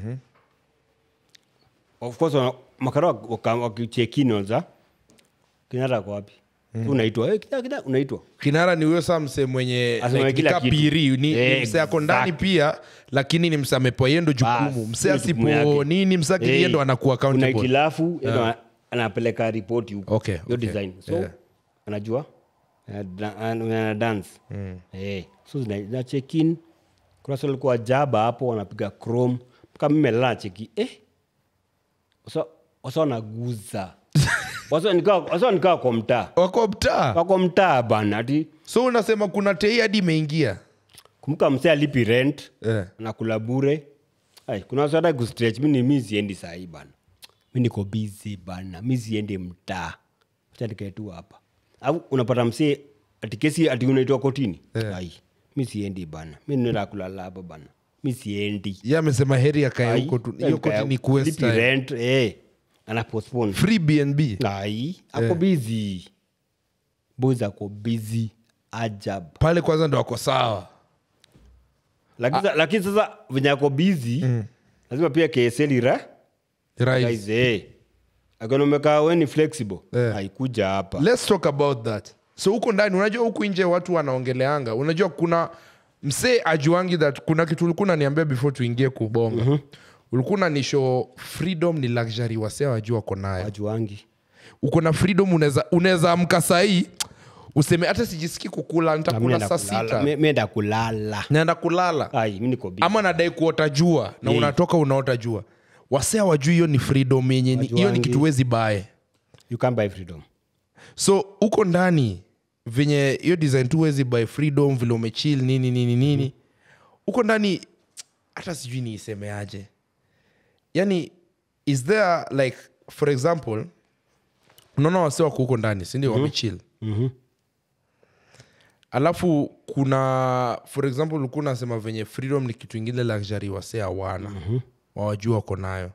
of course wana- makara wak- waka- wakicheck-in wanza kinara kwa wapi unaitwa "Eh, kina- kina," unaitwa
kinara ni huyo saa msee mwenye
Asema
like,
kila
nika
kitu.
piri ni,
Eh,
ni msee ako ndani
exactly.
pia lakini ni msee amepewa yendo jukumu
Bas,
msee
hiyo jukumu
asipo
yake.
nini msee
Eh,
akiliendo anakuwa
kuna
accountable
itilafu yeye ndo ana- anapeleka ripoti huko
Okay,
hiyo
okay.
design so
Yeah.
anajua ana- ana ana dance eh so zina, zina check in kuna swali kwa jaba hapo wanapiga chrome kama mimi melala cheki eh wasa wasa wanaguza wasa nikaa wasa nikaa kwa mtaa
wako mtaa
wako mtaa bana ati
so unasema kuna tei hadi imeingia
kumbuka msee alipi rent
Eh.
anakula bure Ai, kuna watu hata kustretch mi ni mi siendi sahii bana mi niko busy bana mi siendi mtaa acha nikae tu hapa au unapata msee ati kesi ati unaitwa kotini ai mi siendi bana mi nenda kulala hapa bana mi siendi
ye amesema heri akae
Ai,
huko tu
eh,
hiyo koti
kaya-
ni kuwaste
lipi
time.
rent eh ana postpone
free bnb
ai ako busy boys ako busy ajab
pale kwanza ndo ako sawa
lakini sa- lakini sasa venye ako busy lazima pia ksl ira
right.
guys eh akanomeka we ni flexible
Eh.
haikuja hapa
let's talk about that so huko ndani unajua huku nje watu wanaongeleanga unajua kuna msee ajuangi that kuna kitu ulikuwa unaniambia before tuingie kubonga mm-hmm. ulikuwa unanisho freedom ni luxury wasee wajua wako nayo
wajuangi
uko na freedom unaweza unaweza amka sahii useme hata sijisiki kukula nitakula saa sita
menda kulala
naenda kulala
ai mi niko busy.
ama nadai kuota jua na
Eh.
unatoka unaota jua wasea wajui hiyo ni freedom yenye ni- hiyo ni
Wajuangi.
kitu wezi bae
you can't buy freedom
so huko ndani venye hiyo design tu wezi by freedom vile umechill nini nini nini huko ndani hata sijui niisemeaje yani is there like for example unaona wase wako huko ndani sindio wamechill alafu kuna for example ulikuwa unasema venye freedom ni kitu ingine luxury wase hawana wawajua wako nayo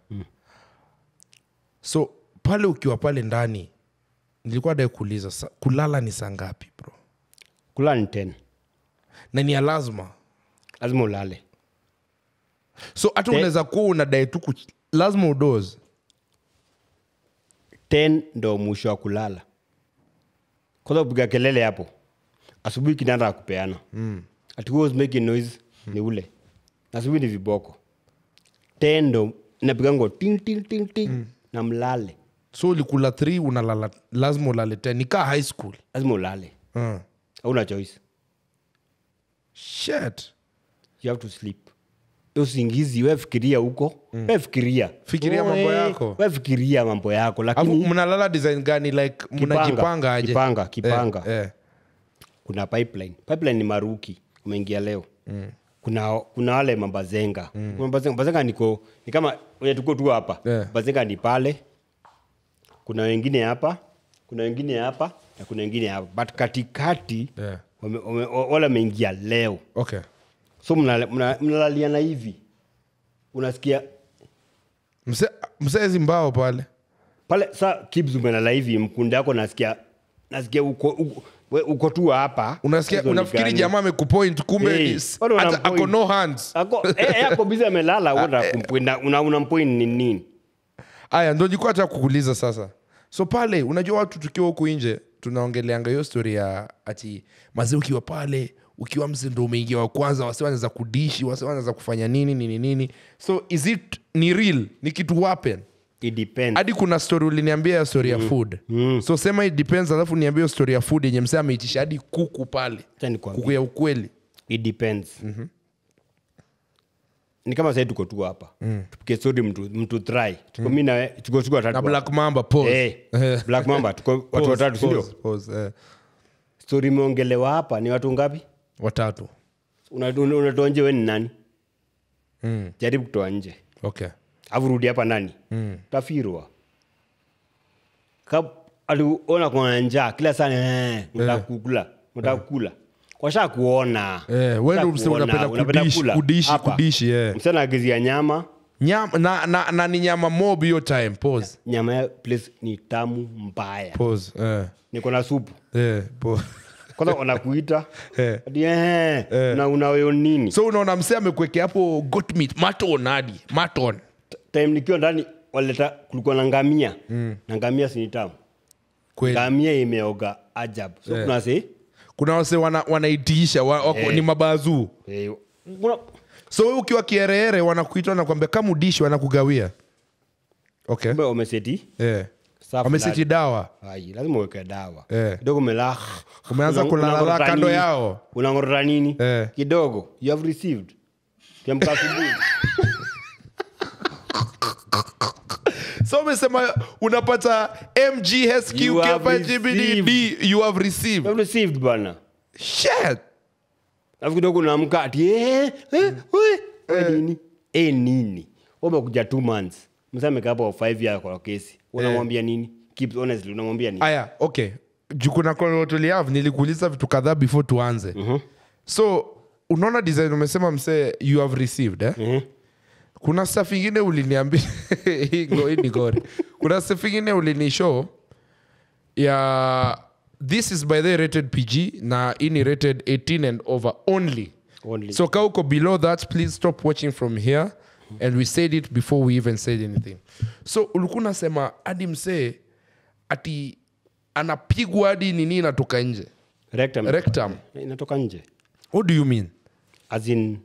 so pale ukiwa pale ndani nilikuwa dai kuuliza sa- kulala ni saa ngapi bro
kulala ni 10
na ni ya lazima
lazima ulale
so hata unaweza kuwa unadai tu kuch- lazima udoze
10 ndo mwisho wa kulala kwanza upiga kelele hapo asubuhi kinanda akupeana mm. ati who was making noise ni ule asubuhi ni viboko 10 ndo napigango ting ting ting ting na mlale
so ulikula 3 unalala lazima ulale 10 nikaa high school
lazima ulale
uh.
hauna choice
shit
you have to sleep Hiyo usingizi we fikiria huko mm. we fikiria
Fikiria mambo
we-
yako.
we fikiria mambo yako
Alafu
lakini
mnalala design gani like mnajipanga aje
kipanga, kipanga.
eh, eh.
kuna pipeline pipeline ni maruki umeingia leo mm. kuna kuna wale mambazenga mm. mambazenga, mambazenga niko ni kama wenye tuko tu hapa
Yeah.
mambazenga ni pale kuna wengine hapa kuna wengine hapa na kuna wengine hapa but katikati
Yeah.
wame- wame- wale wameingia leo
okay
so mnala- mna- mnalaliana hivi unasikia
Mse- msezi mbao pale
pale sa kibs umelala hivi mkunde yako nasikia nasikia uko, uko, we- uko tu hapa
unasikia
Hizo ni
unafikiri
gani?
jamaa amekupoint kumbe
Hey,
ni-
watu
hata
wanampoint.
ako no hands
Ako- eh, eh, ako bizi amelala una- una- una- unampoint ni nini
aya ndo nilikuwa hata kukuuliza sasa so pale unajua watu tukiwa huku nje tunaongeleanga hiyo story ya ati mazee ukiwa pale ukiwa mse ndo umeingia wa kwanza wase wanaweza kudishi wase wanaweza kufanya nini nini nini so is it ni real ni kitu wapen
It depends.
hadi kuna story uliniambia ya story ya food so sema it depends alafu niambia hiyo story ya food yenye msee ameitisha hadi kuku pale
Acha nikwambie.
kuku ya ukweli
It depends. ni kama sahii tuko tu hapa tupike stori mtu, mtu try tuko mi nawe tuko tuko watatu
na
hapa.
black mamba pause.
Eh,
Eh,
black mamba tuko watu
pause,
watatu sindio
pause, pause, eh.
stori imeongelewa hapa ni watu ngapi
watatu
Una- una- unatoa nje we ni nani
Mm.
jaribu kutoa nje
okay
afu rudi hapa ndani mm. tafirwa Ka- aliona kuna njaa kila saa mtakukula mtakula washa kuona
Eh, wewe ndio
Washa
msema
kuona,
unapenda kudishi,
kula.
kudishi,
Hapa.
kudishi, eh.
msana agizia nyama
nyama na, na, na ni nyama mob hiyo time pause
nyama ya place ni tamu mbaya
pause eh
niko na supu
eh pause
kwanza wanakuita
Eh.
ati, eh, na unaweyo nini
so unaona msee amekwekea hapo goat meat maton hadi maton
time nikiwa ndani waleta kulikuwa na ngamia na ngamia sini tamu
kweli
ngamia imeoga ajabu so kuna se
kuna wase wana, wanaitiisha wa, wako,
Eh.
ni mabazuu
eh, kuna
so wewe ukiwa kiereere wanakuita nakwambia kama udishi wanakugawia okay
kumbe wameseti
eh.
safu
wamesiti
ndani.
dawa
Ai, lazima uweke dawa
Eh.
kidogo umela
Umeanza
Una-
kulalala
unang'orota
kando
nini?
yao.
unang'orota nini
Eh.
kidogo you have received kiamka asubuhi
so umesema unapata mghsq
You have
kepa gbdd you have
you
received
have received bana
shit
alafu kidogo unaamka ati eh, eh, we, we nini eh nini umekuja two months msa amekaa hapo five years kwa kesi unamwambia nini keep honestly unamwambia nini
aya okay juu kuna kotuliav nilikuuliza vitu kadhaa before tuanze
Mhm.
so unaona design umesema msee you have received eh?
Mhm.
kuna staff ingine uliniambia hii ngo- hii ni gori kuna staff ingine ulinishow ya this is by the rated pg na hii ni rated 18 and over only
Only.
so ka uko below that please stop watching from here and we said it before we even said anything so ulikuwa unasema hadi msee ati anapigwa hadi nini inatoka nje
rectum
Rectum.
inatoka nje
what do you mean
as in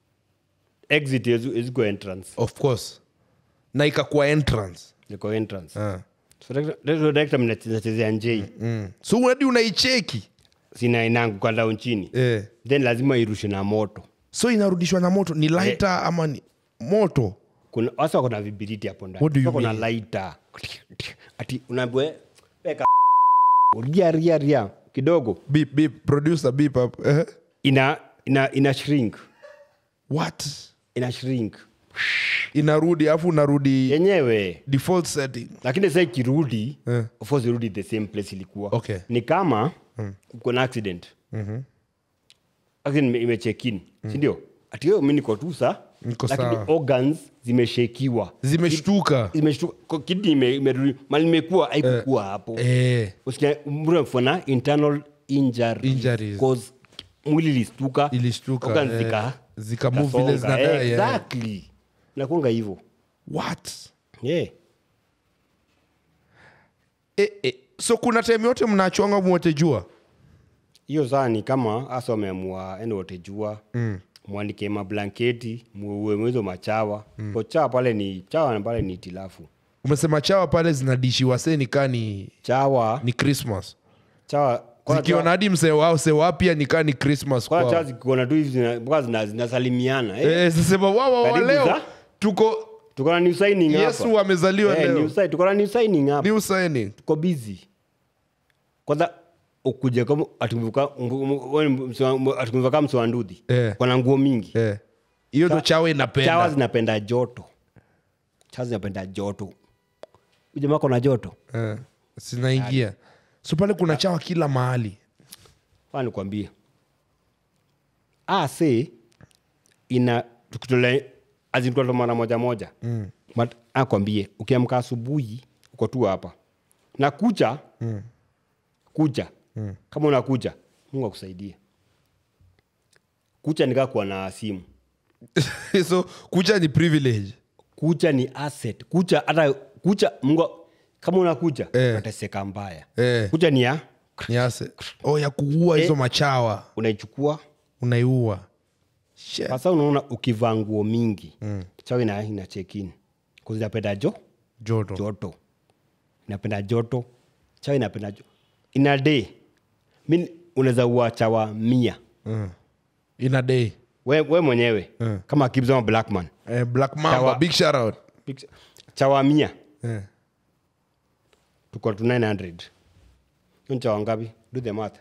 exit is, is go entrance
of course na ikakuwa entrance
iko entrance
Ah.
so rectum- rectum inachezea njei
mm. so hadi unaicheki
sina inaanguka down chini
eh.
then lazima irushe na moto
so inarudishwa na moto ni lighter ama ni moto
kuna wasa kuna vibiriti hapo ndani
What do you
Sasa kuna
mean?
lighter ati unaambia weka ria ria ria kidogo
beep, beep, producer beep up. Eh?
ina ina ina shrink
what
ina shrink
inarudi alafu unarudi
yenyewe
default setting
lakini sasa ikirudi
Eh.
of course irudi the same place ilikuwa
Okay.
ni kama uko na accident accident ime- imecheck in sindio ati yo mi niko tu sa
Niko
lakini
sawa.
organs zimeshekiwa
zimeshtuka
zimeshtuka kidney ime- imerudi mali imekuwa haikukuwa hapo
eh.
usikia mtu amefanya internal injury
Injuries.
cause mwili ilistuka
Ilishtuka,
organs
eh,
zika
zika move
zikasonga.
vile zinadai,
Eh,
eh.
exactly nakuanga hivyo
what
yeah.
eh, eh. so kuna time yote mnachonga mwote jua
hiyo saa ni kama hasa wameamua ende wote jua mm. mwandike mablanketi muue mwezo machawa mm. ko chawa pale ni chawa pale ni tilafu
umesema chawa pale zinadishiwa se nikaa ni,
chawa
ni christmas
chawa kwanza
zikiona
chawa-
hadi msee wao se wapya nikaa ni christmas
kwanza chawa
kwao.
zikiona tu hivi zina- mpaka zina- zinasalimiana eh.
Eh, sasema wawa wa
Karibu
leo
za-
tuko
tuko na new signing
yesu
hapa
amezaliwa
eh,
leo
new sign- tuko na new signing hapa
new signing
tuko busy kwanza ukuja kama atumevuka atumevuka mswandudhi
Eh.
kona nguo mingi
Eh. hiyo ndo chawa
chawa
inapenda
zinapenda joto chawa zinapenda joto ujamaa kona joto
Eh, zinaingia so pale kuna chawa kila mahali
Faa nikwambie ase ina tukitole azintoto mara moja moja mm. but akwambie ukiamka asubuhi uko tu hapa na kucha mm. kucha mm. kama unakucha mungu akusaidie kucha nikaa kuwa na simu
so kucha ni privilege
kucha ni asset kucha hata kucha mungu kama unakucha
Eh.
unateseka mbaya
Eh.
kucha ni ya
ni ase oh, ya kuua hizo machawa
unaichukua
unaiua Shit.
sasa unaona ukivaa nguo mingi mm. chawa ina, ina check in kuzinapenda jo
joto
joto inapenda joto chawa inapenda jo ina day mi unaweza ua chawa mia
mm. in a day
we, we mwenyewe
Eh.
kama Kibz ama blackman
eh, black mamba
Chawa-
big shout out
Picture- chawa mia
eh.
tuko tu 900 hiyo ni chawa ngapi do the math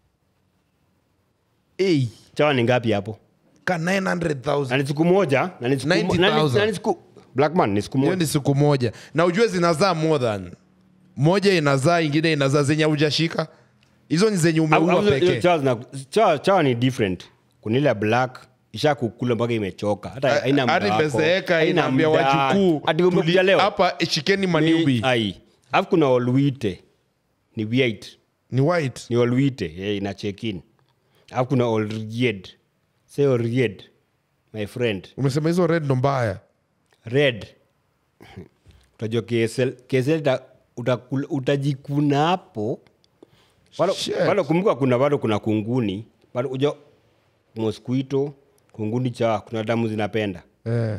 hey,
chawa ni ngapi hapo
ka 900000
na ni siku moja na ni siku mo-
90,000.
na ni- na ni siku blackman ni siku
hiyo
moja
ni siku moja na ujue zinazaa more than moja inazaa ingine inazaa zenye haujashika hizo ni zenye
Au-
umeua
au hizo- hizo
pekee
chawa zina- chawa- chawa ni different kuna ile ya black isha kukula mpaka imechoka hata haina muda
hadi
wako,
imezeeka
haina
inaambia
muda.
wajukuu
Ati umekuja
tuli-
leo
hapa shikeni maniubi
ai alafu kuna olwite ni white
ni white
ni olwite eh, ina check in alafu kuna olried say olried my friend
umesema hizo red ndo mbaya
red utajua KSL KSL uta, utakula- utajikuna hapo bado
Shit.
bado kumbuka kuna bado kuna kunguni bado uja mosquito kunguni cha kuna damu zinapenda
eh.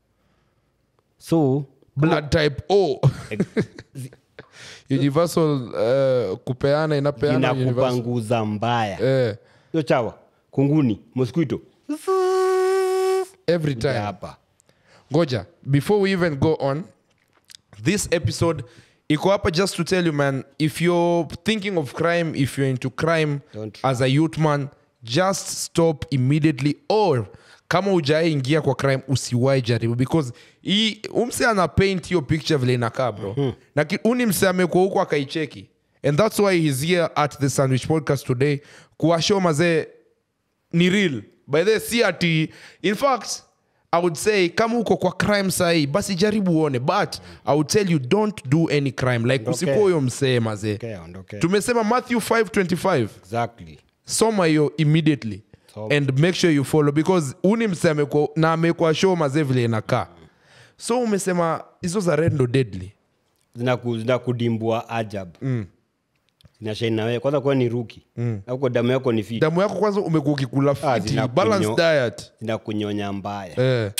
so
blood type o universal uh, kupeana inapeana universal.
inakupanguza mbaya
eh,
hiyo chawa kunguni mosquito
every time
hapa
ngoja before we even go on this episode iko hapa just to tell you man if you're thinking of crime if you're into crime
Don't
as a youth man just stop immediately or kama ujaingia kwa crime usiwai jaribu because hii umse ana paint hiyo picture vile inakaa bro mm-hmm. na ki- uni mse amekuwa huko akaicheki and that's why he's here at the sandwich podcast today kuwashow mazee ni real by the si ati in fact i would say kama uko kwa crime sahii basi jaribu uone but i would tell you don't do any crime like
Ondokea.
usikuwa huyo msee mazee
okay, ondokea.
tumesema matthew 525
exactly
soma hiyo immediately
Soma.
and make sure you follow because uni msee amekuwa- na amekuwa show mazee vile inakaa so umesema hizo za red ndo deadly
zinaku- zinakudimbua ajab mm. zinashaini nawewe kwanza kuwa ni ruki mm. auko damu yako ni fit
damu yako kwanza umekuwa ukikula
Ah,
fiti
zinakunyo-
balanced diet
zinakunyonya mbaya
eh.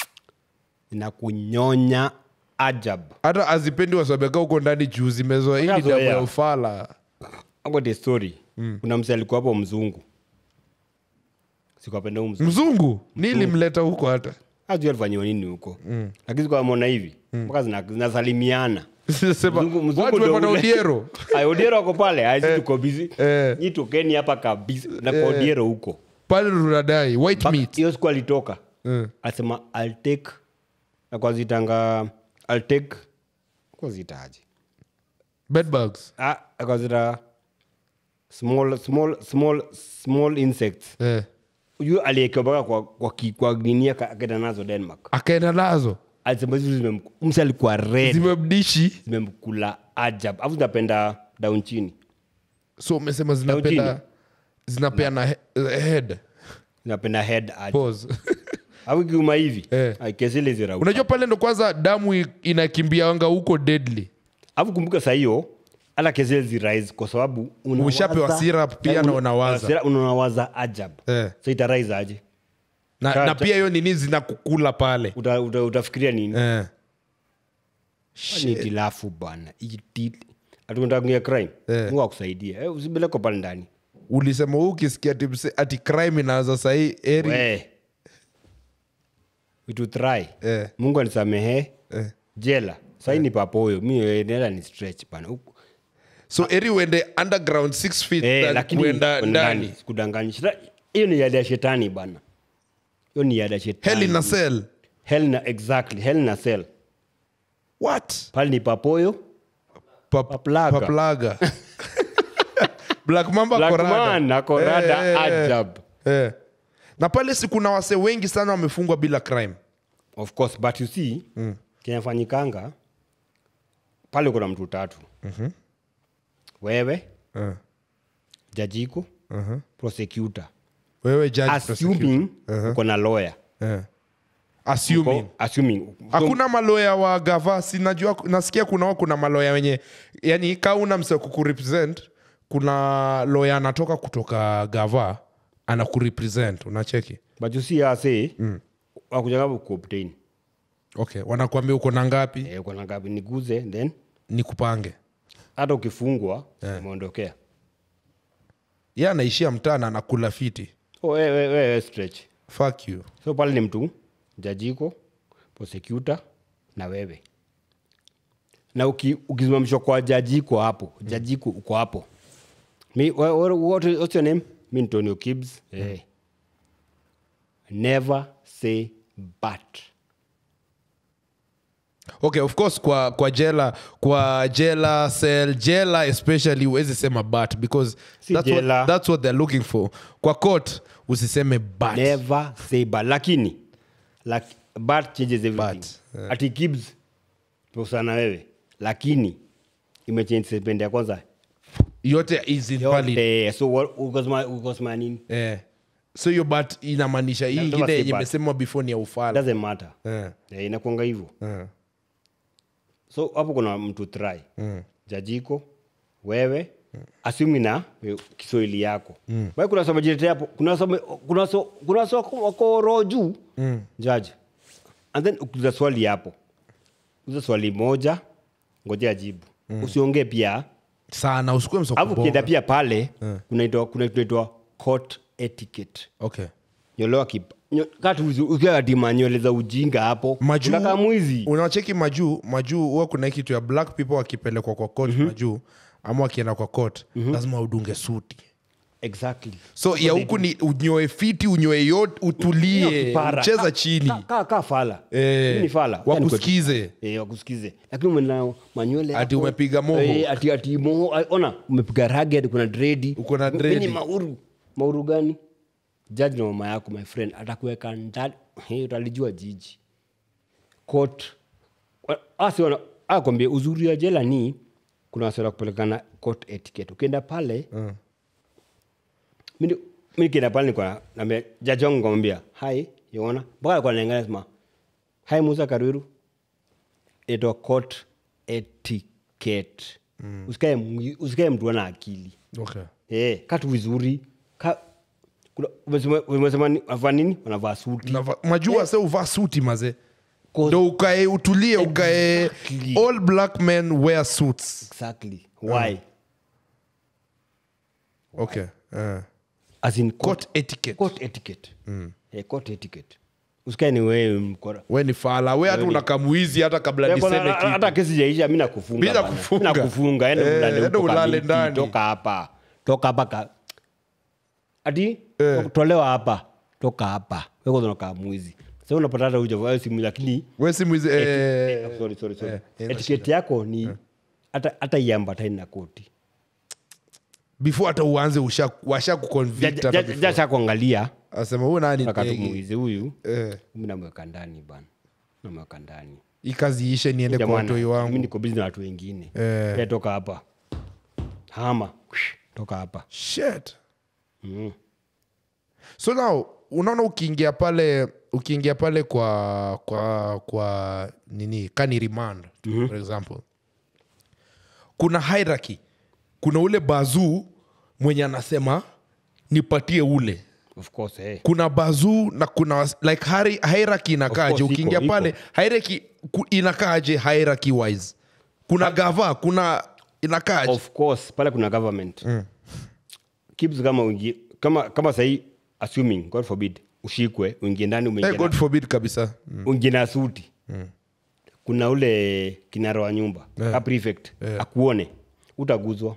zinakunyonya ajab
hata azipendi wasabeka huko ndani juu zimezoa hii ni damu
Washazoea.
ya ufala
ako the story mm. kuna mse alikuwa hapo mzungu sikuapenda huu mzungu
mzungu nilimleta huko hata
ajui alifanyiwa nini huko mm. lakini sikuamona hivi mpaka zina- zinasalimiana
Sema,
Mzungu- mzungu
watu
ndo
wamepata
ule.
odiero
Ay, odiero ako pale aisi tuko bizi
eh.
nyi tokeni hapa kabisa na kwa odiero huko
pale runadai white
Mpaka
meat
hiyo siku alitoka
Mm.
asema I'll take akwazitanga I'll take kwazitaje
bed bugs
ah, akwazita small small small small insects
eh.
huyu aliekewa mpaka kwa, kwa, ki- kwa ninia akaenda nazo denmark
akaenda nazo
alisema hizi zimem- mse alikuwa red
zimemdishi
zimemkula ajab afu zinapenda down chini
so umesema
chini.
zinapenda zinapeana he, head
zinapenda head ajab
pause
afu kiuma hivi
Eh.
Ay, kesile zirauka
unajua pale ndo kwanza damu i- inakimbianga huko deadly
alafu kumbuka saa hiyo hata kesile zirise kwa sababu unawaza-
Ushapewa syrup pia
Eh,
na
una-
unawaza.
syrup unawaza ajab
Eh.
so itarise aje
na,
Cha-
na
cha-
pia hiyo nini zinakukula pale
uta, uta, utafikiria nini
eh.
ni tilafu bana atunatangia crime
Eh.
mungu akusaidia eh, usibeleko pale ndani
ulisema huu ukisikia ati mse- ati crime inaanza sahii eri
we we to try
Eh.
mungu anisamehe
Eh.
jela sahii ni papoyo mi eh, nenda ni stretch bana Huku-
so eri uende underground six feet
eh,
than
lakini
kuenda
kwenda
ndani
sikudanganyi Shida- hiyo ni yada ya shetani bana hiyo ni yada ya shetani
hell in a cell
hell na exactly hell na cell
what
pale ni papoyo
Pa-
Paplaga.
paplaga black mamba
Black
korada.
man na korada
Eh, eh, eh.
ajab
Eh. na pale si kuna wase wengi sana wamefungwa bila crime
of course but you see mm. kinafanyikanga pale kuna mtu tatu mm-hmm. wewe
Eh.
jajiko uh-huh. prosecutor
wewe judge prosecutor.
assuming uko na lawyer
Eh. assuming
Uko- assuming
hakuna maloya wa gava sinajua nasikia kuna kuna maloya wenye yani ka una mse kukurepresent kuna loya anatoka kutoka gava anakurepresent unacheki
but you see ase mm. wakujanga kuobtain
okay wanakuambia uko na ngapi
eh, uko na ngapi niguze then
ni kupange
hata ukifungwa umeondokea
ye anaishia mtaa na anakula fiti
oh, we, we, we, we stretch
fuck you
so pale ni mtu jajiko prosecutor na wewe na uki- ukisimamishwa kwa jajiko hapo jajiko uko hapo mi wha- wha- what, what's your name mi ntonio kibs eh. never say but
okay of course kwa kwa jela kwa jela cell jela especially huwezi sema but because
Si
that's
jela.
what, that's what they're looking for kwa court usiseme but
never say but lakini like, but changes everything
But, yeah.
ati kibs tosana wewe lakini imechange sentence ya kwanza
yote is invalid
yote so what- ukasema ukasema nini
eh. so hiyo but inamaanisha hii
Lazima
ingine
say
yenye
but.
imesemwa before ni ya ufala
doesn't matter
eh.
Eh, inakuanga hivyo
Eh.
so hapo kuna mtu try jajiko wewe asumi na eh, kiswahili yako mm. kuna soma jirete hapo kuna soma kuna so, kuna so wako roho juu mm. judge and then ukiuliza swali hapo uliza swali moja ngojea jibu mm. usiongee pia
sana usikue
alafu ukienda
msokubonga
pia pale kunaitwa kuna kitu inaitwa court etiquette
okay
nyolewa kip nyo- kati uzi- ukiwa katima nywele za ujinga hapo
majuu
unakaa mwizi
unacheki majuu majuu huwa kuna hii kitu ya black people wakipelekwa kwa court majuu ama wakienda kwa court lazima udunge suti
exactly
so ya huku ni unyoe fiti unyoe yote
Hiyo
utulie
kipara.
ucheza
Ka-
chini
ka- ka- ka fala
Eh,
Mimi ni fala Wacha
wakusikize
Eh, wakusikize lakini umena manywele
Ati
hapo.
umepiga moho.
Eh, ati ati moho Ah, ona umepiga ragged kuna dredi
Uko na
Mimi
dredi.
ni mauru mauru gani jaji na mama yako my friend atakuweka ndani Eh, utalijua jiji court Wa- asi wana akwambia uzuri wa jela ni kuna wasiweza kupelekana court etiquette ukienda pale mimi mimi kienda pale nilikuwa naambia jaji wangu nikamwambia hai yona mpaka alikuwa anaangalia sema hai Musa Karwiru itwa court etiquette usikae mwi- usikae mtu ana akili
okay.
eh katu vizuri ka kuna umesema umesema ni- wanavaa nini wanavaa suti
Nava- majua se uvaa suti maze
Cause-
ndo ukae utulie ukae
Exactly.
all black men wear suits
exactly why
okay uh.
as in
court etiquette
court etiquette eh court etiquette usikae ni wewe mkora
we ni fala we hata unakamuizi hata kabla
Eh, kwanza,
niseme
hata-
kitu
hata kesi jaisha mi nakufunga
Bila
bana.
kufunga.
Mi nakufunga enda
Eh,
ulale
enda
huko
ulale
Kamiti,
ndani.
toka hapa toka hapa ka ati
Eh.
tolewa hapa toka hapa wekozonakaa mwizi sa unapata hata uja simu lakini
we si mwizi eh,
eh, sorry, sorry, sorry.
eh, haina
etiketi yako ni hata hata iambatani na koti
before hata uanze usha- washa kuconvict hata before.
jasha kuangalia
asema huyu nani
akatu
ndege?
mwizi huyu
Eh,
mi namweka ndani bana namweka ndani
hii kazi ishe niende kwa
Jamani,
watoi
mi
wangu
niko bizi na watu wengine
Eh.
Eh, toka hapa hama toka hapa
shit
mm.
so now unaona ukiingia pale ukiingia pale kwa kwa kwa nini kani remand mm-hmm. for example kuna hierarchy kuna ule bazuu mwenye anasema nipatie ule
of course eh.
kuna bazuu na kuna was- like hari- hierarchy inakaaje
course, iko,
ukiingia
iko.
pale hierarchy ku- inakaaje hierarchy wise kuna gava kuna inakaaje
of course pale kuna government mm. Kibs kama uingie kama kama sahii assuming god forbid ushikwe uingie ndani
hey,
umeingia
god
na-
forbid kabisa
uingie na suti kuna ule kinara wa nyumba yeah. prefect akuone utaguzwa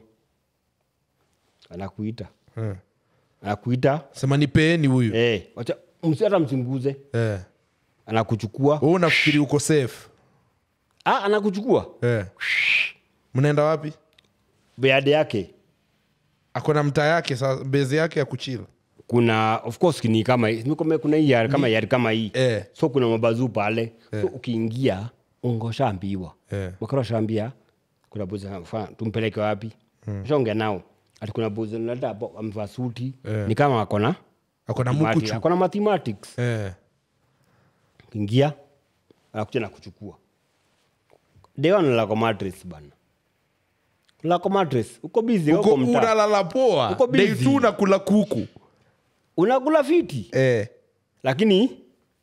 anakuita
Eh.
anakuita
sema nipeeni huyu
eh, wacha msi hata msinguze
eh.
anakuchukua
Wewe unafikiri uko safe
ah, anakuchukua
eh. mnaenda wapi
beade yake
ako na mtaa yake sa bezi yake ya kuchila
kuna of course ni kama hii Nimekuambia kuna hii yari kama yari kama hii
Eh.
so kuna mabazuu pale so ukiingia ungoshaambiwa
Eh.
wakati shaambia kuna bozi anafaa tumpeleke wapi shaongea nao ati kuna bozi naleta hapo amevaa suti
Eh.
ni kama akona
ako na
mathematics-
mukuchu
akona mathematics
eh.
ukiingia anakuja na kuchukua dewan lako mattress bana lako mattress uko busy
uko
uko mtaa
unalala poa
Uko busy.
Day two unakula kuku
unakula fiti
eh.
lakini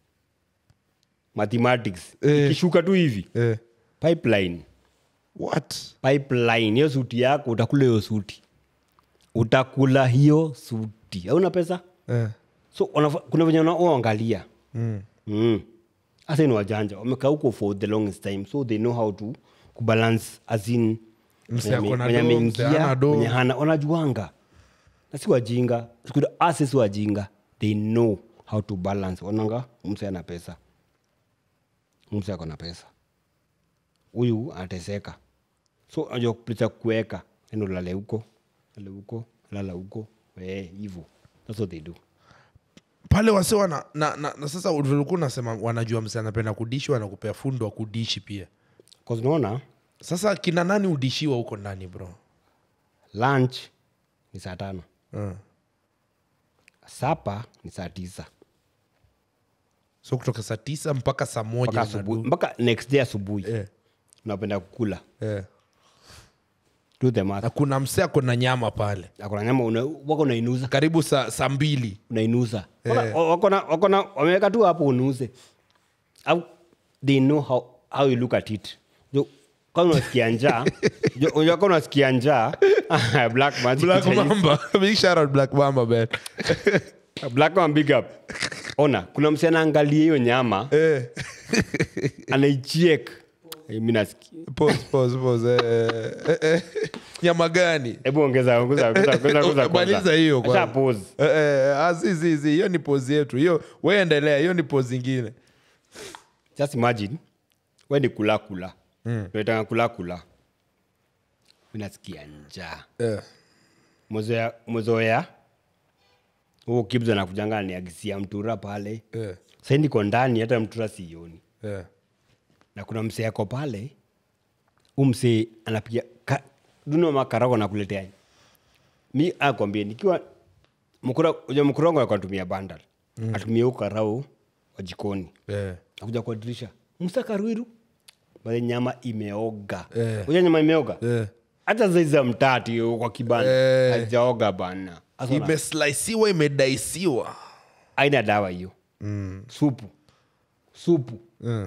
mathematics
Eh.
ikishuka tu hivi
Eh.
pipeline
what
pipeline hiyo suti yako utakula hiyo suti utakula hiyo suti hauna pesa
eh.
so wanafa- kuna venye wanaangalia mm. mm. hasa ni wajanja wamekaa huko for the longest time so they know how to kubalance as in
Mse ako na
mwenye
do,
ameingia,
mse hana do.
mwenye hana wanajuanga na si wajinga Siku- ase si wajinga they know how to balance onanga mse ana pesa mse ako na pesa huyu anateseka so unajua kupita kuweka endo lale huko lale huko lala huko eh, hivyo that's what they do
pale wase wana na, na, na sasa ulikuwa unasema wanajua mse anapenda kudishi wanakupea fundo wa kudishi pia
cause unaona
sasa kina nani udishiwa huko ndani bro
lunch ni saa tano
uh.
sapa ni saa tisa
so kutoka saa tisa mpaka saa moja
mpaka
unadu-
asubuhi mpaka next day asubuhi
Eh,
unapenda kukula
eh.
do the math
na kuna mse ako na nyama pale
akona nyama una, wako unainuza
karibu saa saa mbili
unainuza Waka- wakona wakona wameweka tu hapo unuze au they know how, how you look at it Jo, kama unasikia njaa jo, unajua kama unasikia njaa black magic
black
Chinese-
mamba big shout out black mamba man
black man big up ona kuna msi anaangalia hiyo nyama
eh.
anaichiek mi nasikia
pause, pause, pause. Eh, eh, eh. nyama gani
hebu ongeza ongeza ongeza ongeza ongeza
maliza hiyo
Acha
kwanza.
pause
Eh, eh, ah, si, si, si. hiyo ni pose yetu hiyo weendelea hiyo ni pose ingine
just imagine we ni kula kula naitanga kula kula mi nasikia njaa
eh.
Mwezoea- mwezoea huo kibza nakujanga niagisia mtura pale
Eh.
sai niko ndani hata mtura sioni
Eh.
na kuna msee ako pale u msee anapiga ka, duno makarago nakuletea mi akwambie nikiwa mkura uja mkurongo alikuwa anatumia bandal mm. atumia huko karau wa jikoni
Eh.
akuja kwa dirisha msakaruiru bale nyama imeoga
Eh.
uja nyama imeoga
Eh.
hata zaiza mtati yo kwa kibanda
Eh.
hajaoga bana Sasa una-
imeslaisiwa imedaisiwa
aina dawa hiyo mm. supu supu
mm.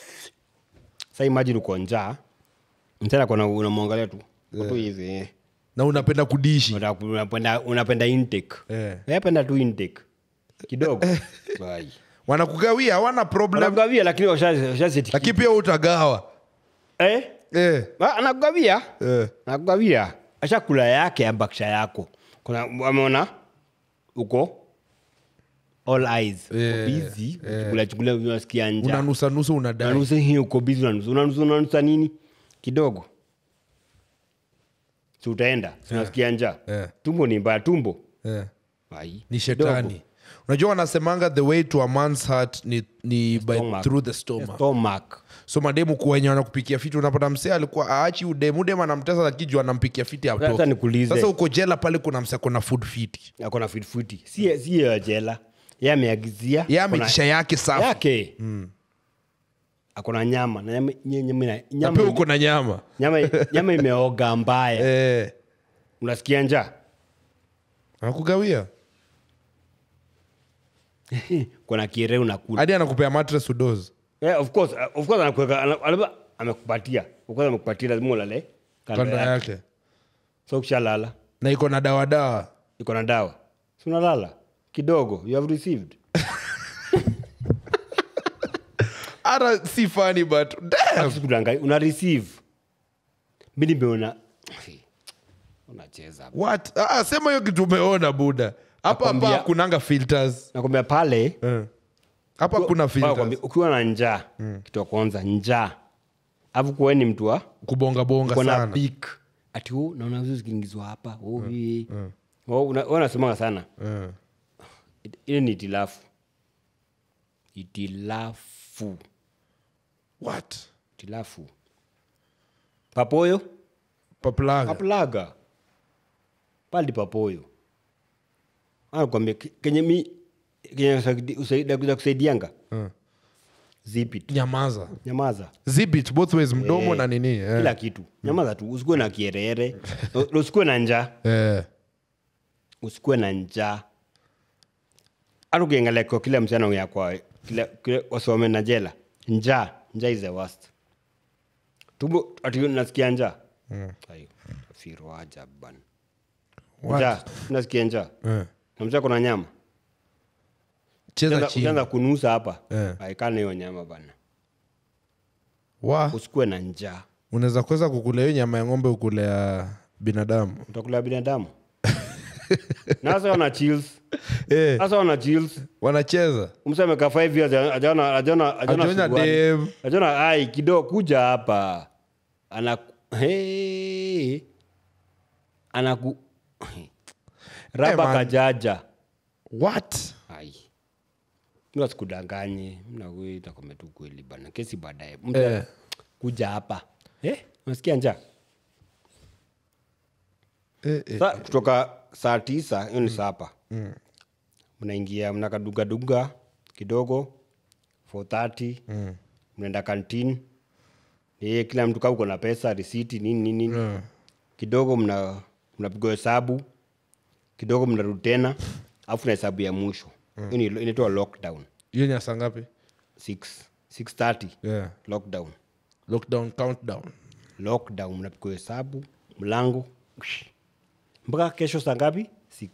sa imagine uko njaa mtana kona unamwangalia tu Uko tu hivi eh.
na unapenda kudishi
Unataka- unapenda unapenda intake
Eh.
Eh, penda tu intake kidogo Bye.
wanakugawia hawana problem
wanakugawia lakini washa- washazitiki-
lakini pia utagawa
eh?
eh.
Ah, anakugawia
Eh.
anakugawia ashakula yake ya bakisha yako kuna ameona uko all eyes Uko
Eh,
busy chukula chukula unasikia njaa
unanusanusa unadai
unanusa hii uko busy unanusa unanusa unanusa nini kidogo si utaenda si unasikia njaa
Eh.
tumbo ni mbaya tumbo
eh.
Ai,
ni
kidogo.
shetani unajua wanasemanga the way to a man's heart ni, ni by,
Stomach.
through the stomach
Stomach.
so mademu kuwenye wanakupikia fiti unapata msee alikuwa aachi udemu udemu anamtesa lakini juu anampikia fiti
Sasa
atoke
nikuulize.
sasa uko jela pale kuna msee akona food fiti
ako na fitfuti si si ya jela ye ameagizia
ye
ako na-
amekisha yake safi
yake ako na nyama na nyama, nye- nyama, ina-
na
nyama,
pia uko na nyama
nyama, nyama imeoga mbaya
eh.
unasikia njaa
anakugawia
kuna kire unakula
hadi anakupea matres udozi
yeah, of course, uh, of course anakuweka ana- ana- amekupatia of course amekupatia lazima ulale kando
kando
yake
yake
so ukishalala
na iko na dawadawa
iko na dawa si unalala kidogo you have received
hata si funny but damn.
Sikudanganya, una receive mi nimeona unacheza
what ah, sema hiyo kitu umeona buda hapa hapa
Nakwambia-
kunanga filters
nakwambia pale
Eh. hapa kuna
Nakwambia,
filters
ukiwa na njaa kitu ya kwanza njaa afu kuwe ni mtu wa
kubonga bonga
kona
sana
pik ati oh, naona vitu zikiingizwa hapa oh, hii. Oh, una- wewe unasemanga sana
Eh.
It- ile ni itilafu itilafu
what
itilafu papoyo
paplaga
paplaga pali papoyo anakwambia ke- kenye mi kenye usaidi- usaidi- kuja kusaidianga
Eh.
zipit
nyamaza
nyamaza
zibit both ways mdomo
Eh,
na nini eh.
kila kitu nyamaza tu usikuwe na kierere Na usikuwe na njaa
Eh.
usikuwe na njaa hata ukiangalia kwa kila msichana ongea kwa kila, kila wasome na jela njaa njaa is the worst tumbo ati nasikia njaa Ayo, tafiro ajabu bana
What?
njaa nasikia njaa
Eh.
na mshaa kuna nyama
cheza
Ukianza-
chini
ukianza kunusa hapa
Eh.
aikana hiyo nyama bana
wa
usikuwe na njaa
unaweza kuweza kukula hiyo nyama ya ng'ombe ukule ya binadamu
utakula binadamu na sasa wana chills
eh,
sasa wana chills
wanacheza
mse amekaa five years ajaona ajaona
Hajaona
ajaona
dem.
ajaona ai kidogo kuja hapa ana hey, anaku raba
man.
kajaja
what
ai mna sikudanganye mnakuita kwame tu kweli bana kesi baadaye mtu
Eh.
kuja hapa eh unasikia njaa
eh, eh.
Sa, kutoka saa tisa hiyo ni sapa mnaingia mnakadugaduga kidogo 430 mnaenda kantin e, kila mtu kaa uko na pesa risiti nini nini nini kidogo mna mnapigwa hesabu kidogo mnarudi tena alafu na hesabu ya mwisho hiyo ni inaitwa lockdown
hiyo nyasa ngapi
6 630
yeah.
lockdown
lockdown countdown
lockdown mnapigwa hesabu mlango mpaka kesho saa ngapi 6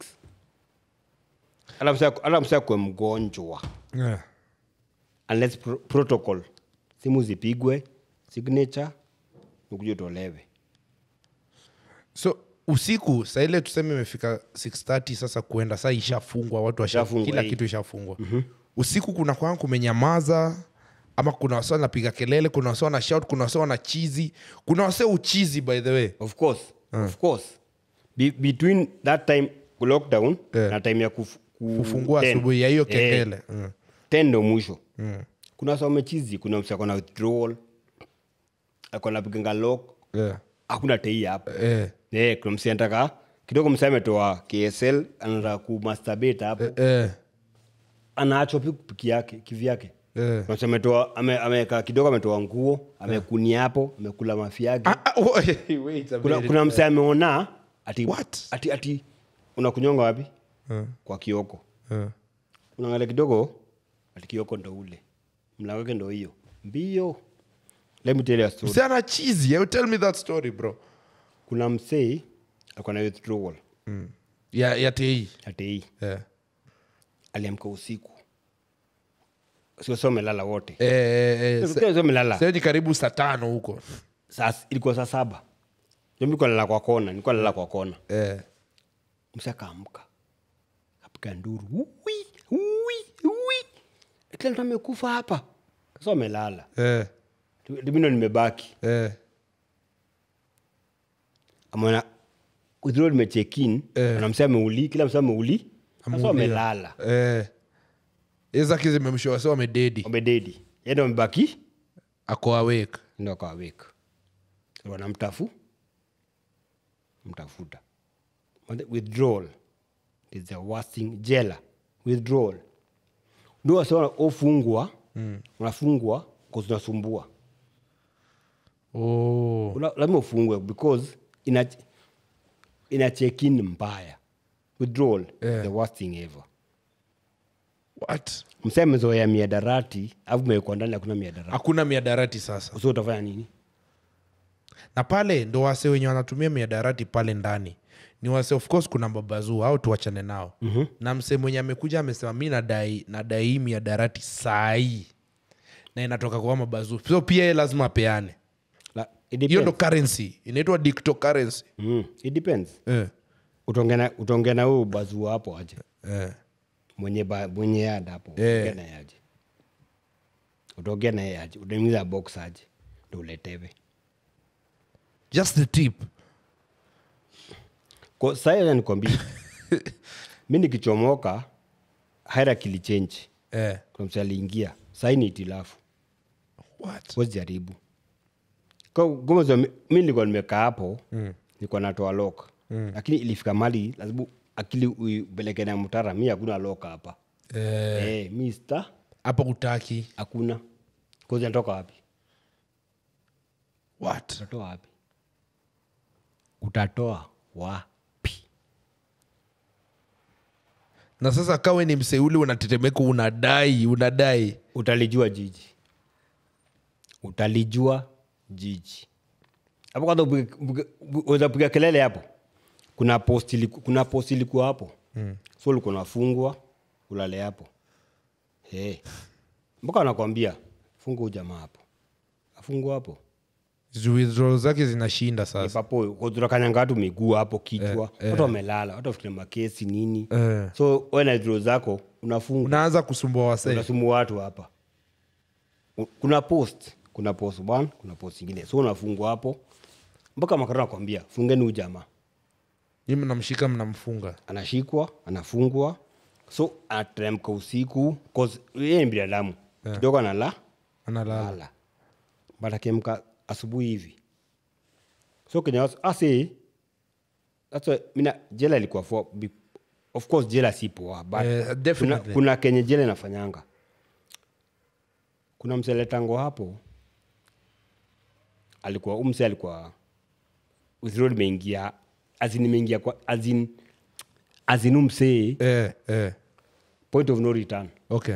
hata msa kwe mgonjwa
yeah.
unless pro protocol simu zipigwe signature ukuja utolewe
so usiku saa ile tuseme imefika 630 sasa kuenda saa ishafungwa watu washa,
Ishafungwa,
kila
eh.
kitu ishafungwa usiku kuna kwanga kumenyamaza ama kuna wase wanapiga kelele kuna wase wana shout kuna wase wana chizi kuna wase uchizi by the way
of course of course Be between that time ku lockdown
Eh.
na time ya kuf, ku,
kufungua
10.
asubuhi ya hiyo
Eh,
kengele mm.
10 ndo mwisho kuna wase wamechizi kuna msi akona withdrawal akona piganga lock
yeah.
hakuna tei hapo
eh.
Eh, kuna msi anataka kidogo msi ametoa ksl anataka kumasturbate hapo
Eh.
anaachwa pi piki yake kivyake
Eh.
Kuna msi ametoa ame- ameweka kidogo ametoa nguo amekunia hapo amekula mafi yake
Ah, ah, oh, wait a
kuna,
minute.
kuna mse ameona ati,
What?
ati, ati unakunyonga wapi
Eh.
kwa kioko
Eh.
unaangalia kidogo ati kioko ndo ule mlango wake ndo hiyo mbio let me tell you a story
Msee ana chizi you tell me that story bro
kuna msee alikuwa na withdrawal
ya, ya tei
ati hii
yeah.
aliamka usiku sio sio melala wote
eh, eh, eh,
Sio- sio melala
sasa ni karibu saa tano huko
saa ilikuwa saa saba Ndio nilikuwa nalala kwa kona nilikuwa nalala kwa kona
eh.
msa akaamka kapiga nduru uwi uwi uwi kila mtu amekufa hapa sasa amelala
Eh.
dimino nimebaki
Eh.
amona withdraw nimechekin
Eh.
na msa ameuli kila msa ameuli sasa
Ameulia.
wamelala
Eh. izaki zimemshoa wase wamededi
wamededi yende wamebaki
ako awake
ndo akawaweka wanamtafu mtafuta But the withdrawal is the worst thing jela withdrawal ndio wase wana- ofungwa unafungwa cause unasumbua
oh.
Una- lazima ufungwe because ina ina check in mbaya withdrawal
Yeah.
the worst thing ever
what
msee amezoea miadarati alafu mewekwa ndani hakuna miadarati
hakuna miadarati sasa
so utafanya nini
na pale ndo wase wenye wanatumia miadarati pale ndani ni wase of course kuna babazuu au tuachane nao mm-hmm. na msee mwenye amekuja amesema mi nadai nadai hii miadarati sahii na inatoka kwa mabazuu so pia ye lazima apeane
La, it
hiyo ndo
depends.
currency inaitwa dictocurrency
Mm, it depends
eh.
utaongea na- utaongea na huyu bazuu hapo aje
Eh.
mwenye ba, mwenye ada hapo
Eh.
utaongea naye aje utaongea naye aje utaingiza box aje ndo uletewe
just the tip
Kwa- saa hiyo nikwambia mi nikichomoka haira kilichenji
eh.
kuna mtu aliingia sahii ni itilafu
what
Huwezi jaribu Kwa- kama zo- mi nilikuwa nimekaa hapo nilikuwa natoa lok lakini ilifika mali lazima akili uipeleke na mtara mi hakuna lok hapa
eh.
eh, mi sta
hapa utaki
hakuna kozi natoka wapi
what
utatoa wapi utatoa wapi
na sasa kawe ni mseuli unatetemeka unadai unadai
utalijua jiji utalijua jiji hapo kwanza upige- upige- uweza piga kelele hapo kuna post iliku- kuna post ilikuwa hapo mm. so ulikuwa unafungwa ulale hapo hey. mpaka anakwambia funga huyu jamaa hapo afungwa hapo
withdrawal zake zinashinda sasa
papo tunakanyanga watu miguu hapo kichwa watu wamelala watu wafikiria makesi nini
Eh.
so we na draw zako unafunga
unaanza kusumbua wasee
unasumu watu hapa U- kuna post kuna post one kuna post ingine so unafungwa hapo mpaka makara nakwambia fungeni huyu jamaa
ni mnamshika mnamfunga
anashikwa anafungwa so anateremka usiku 'cause yeye ni binadamu kidogo anala
analala
lala but akiamka asubuhi hivi so kenya ase that's why, mina jela ilikuwa for be- of course jela si poa but
Eh,
kuna,
definitely.
kuna kenye jela inafanyanga kuna mseletango hapo alikuwa umse alikuwa withroad imeingia azin imeingia kwa azin azin umsee
eh, eh.
point of no return
okay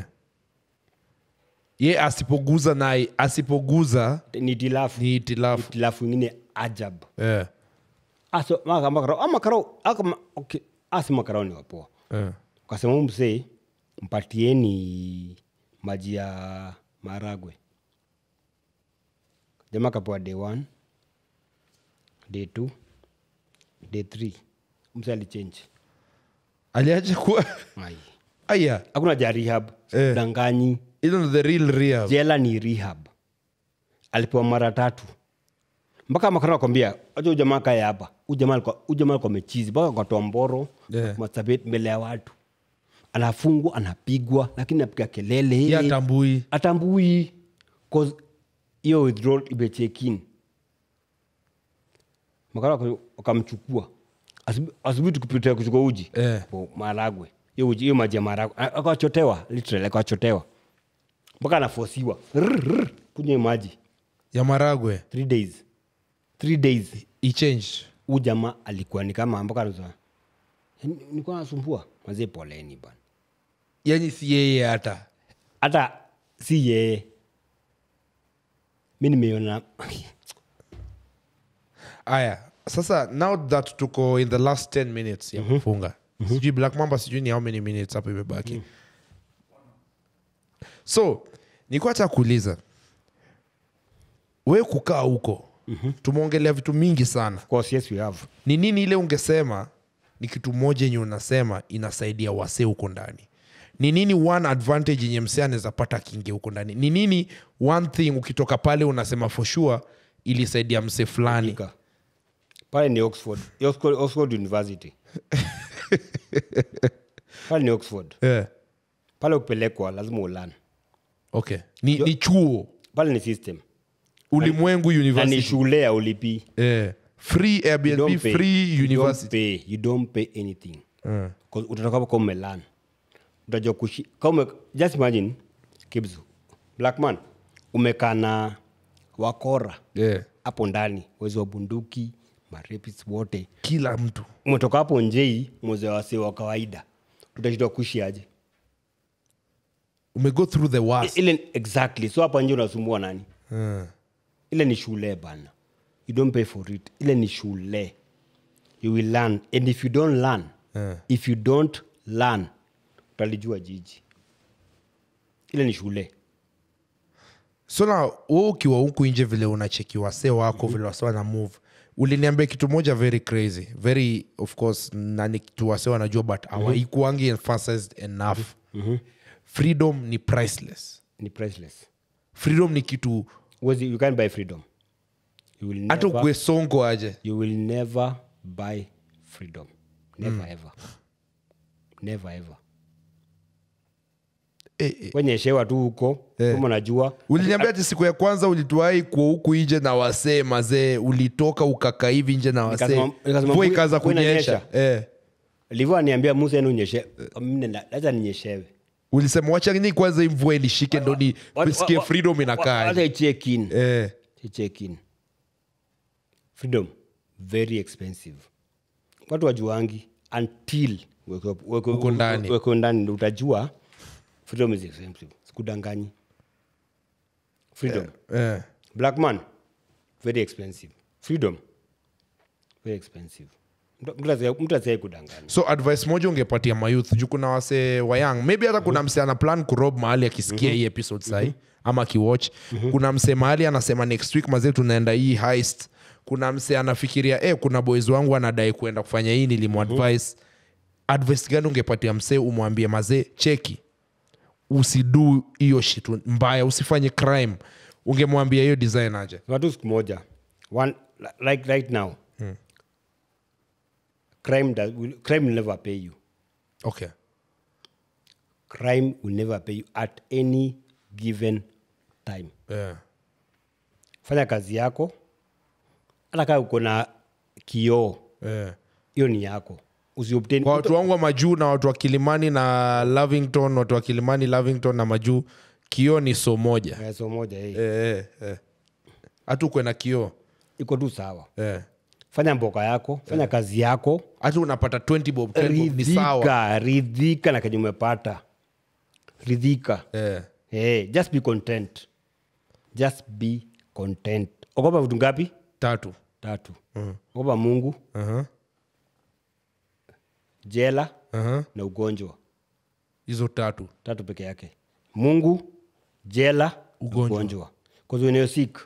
ye asipoguza naye asipoguza
ni tilafu
ni itilafu
tilafu ingine ajab
eh,
aso maka makarao ama makarao aka okay asi makarao ni wapoa
eh.
ukasema huyu msee mpatieni maji ya maragwe jamaa kapewa day one day two day three msee alichange
aliacha kuwa
Ai.
aya
hakuna ja rehab
Eh.
danganyi
ilo ndo the real rehab
jela ni rehab alipewa mara tatu mpaka makara kwambia acha ujamaa kae hapa ujamaa alikuwa ujamaa alikuwa mechizi mpaka akatoa mboro
Yeah.
masabet mbele ya watu anafungwa anapigwa lakini anapiga kelele
ye atambui
atambui 'cause hiyo withdrawal imechekin makara waka- wakamchukua Asubu- asubuhi tukipitia kuchukua uji
Eh.
po maragwe hiyo uji hiyo maji ya maragwe A- akachotewa literally akachotewa mpaka anafosiwa Rrr, rrr, kunywa hiyo maji
ya maragwe
three days three days
ichange
huu jamaa alikuwa ni kama mpaka anasema, "Yaani, nilikuwa nasumbua mazee poleni bana
yani si yeye hata
hata si yeye mi nimeiona
aya sasa now that tuko in the last 10 minutes ya kufunga sijui black mamba sijui ni how many minutes hapo imebaki so nikuwa hata kuuliza we kukaa huko tumeongelea vitu mingi sana
of course yes we have
ni nini ile ungesema ni kitu moja yenye unasema inasaidia wasee huko ndani ni nini one advantage yenye msee anaweza pata akiingia huko ndani ni nini one thing ukitoka pale unasema for sure ilisaidia msee fulani
Ika. pale ni oxford oxford, oxford university pale ni oxford
yeah.
pale ukipelekwa lazima ulan
okay ni, ni chuo
pale ni system
ulimwengu
na ni
university
shule ya ulipi
yeah. free
You
airbnb
don't pay.
free
You don't
university
pay. You don't pay anything
Mm.
'Cause utatoka hapo kama umelan utajua kushi kama ume, just imagine kibzu blackman umekaa na wakora
yeah.
hapo ndani wezi wa bunduki marepis wote
kila mtu
umetoka hapo njei mweze wase wa kawaida utashindwa kuishi aje
umego through the worst
ile exactly so hapa nje unasumbua nani
Mm.
ile ni shule bana you don't pay for it ile ni shule you will learn and if you don't learn
Eh.
if you don't learn utalijua jiji ile ni shule
so na we ukiwa huku nje vile unacheki wasee wako vile wasee wana move uliniambia kitu moja very crazy very of course na ni kitu wasee wanajua but hawaikuangi emphasized enough freedom ni priceless
ni priceless
freedom ni kitu
Huwezi- you can't buy freedom you will
hata
never,
ukue songo aje
you will never buy freedom never ever never ever
eh, eh.
wenyeshewa tu huko kama unajua
uliniambia ati siku ya kwanza ulituai kuwa huku nje na wasee mazee ulitoka ukaka hivi nje na wasee
Nikasema- nikasema
mvua
mvua-
ikaanza
mvua
kunyesha
inanyesha.
eh.
livyo aniambia musa enu unyeshe laza ninyeshewe
ulisema wachani kwanza hii mvua ilishike ndo ni sikie freedom inakaa
hata check in
eh.
check in freedom very expensive watu wajuangi until weko- weko-
Uko ndani.
weko ndani ndo utajua freedom is expensive sikudanganyi freedom
Eh.
black man very expensive freedom very expensive Mtu- mtu asiye- mtu asiai kudanganya
so advice moja ungepatia mayouth juu kuna wase wayang maybe hata kuna mse ana plan kurob mahali akisikia hii episode sahi ama akiwatch kuna mse mahali anasema next week mazee tunaenda hii heist kuna mse anafikiria eh, kuna boys wangu anadai kuenda kufanya hii nilimuadvise advice gani ungepatia msee umwambie mazee cheki usidu hiyo shit mbaya usifanye crime ungemwambia hiyo design aje
watu siku moja one, like right now crime, does, will, crime will never pay you
okay
crime will never pay you at any given time
yeah.
fanya kazi yako hata kaa uko na kioo
Yeah.
hiyo ni yako usiobtain
kwa watu wangu wa majuu na watu wa kilimani na lavington watu wa kilimani lavington na majuu kioo ni so moja
Eh, so moja eh.
Eh, eh, eh. hata ukwe na kioo
iko tu sawa
Eh.
fanya mboka yako fanya kazi yako
hata unapata 20 bob 10 bob ni sawa
ridhika ridhika na kenye umepata ridhika
Eh.
hey, just be content just be content ogopa vitu ngapi
tatu
tatu ogopa mungu
Aha,
jela
aha.
na ugonjwa
hizo tatu
tatu peke yake mungu jela
Ugonjwa.
ugonjwa kwenye sik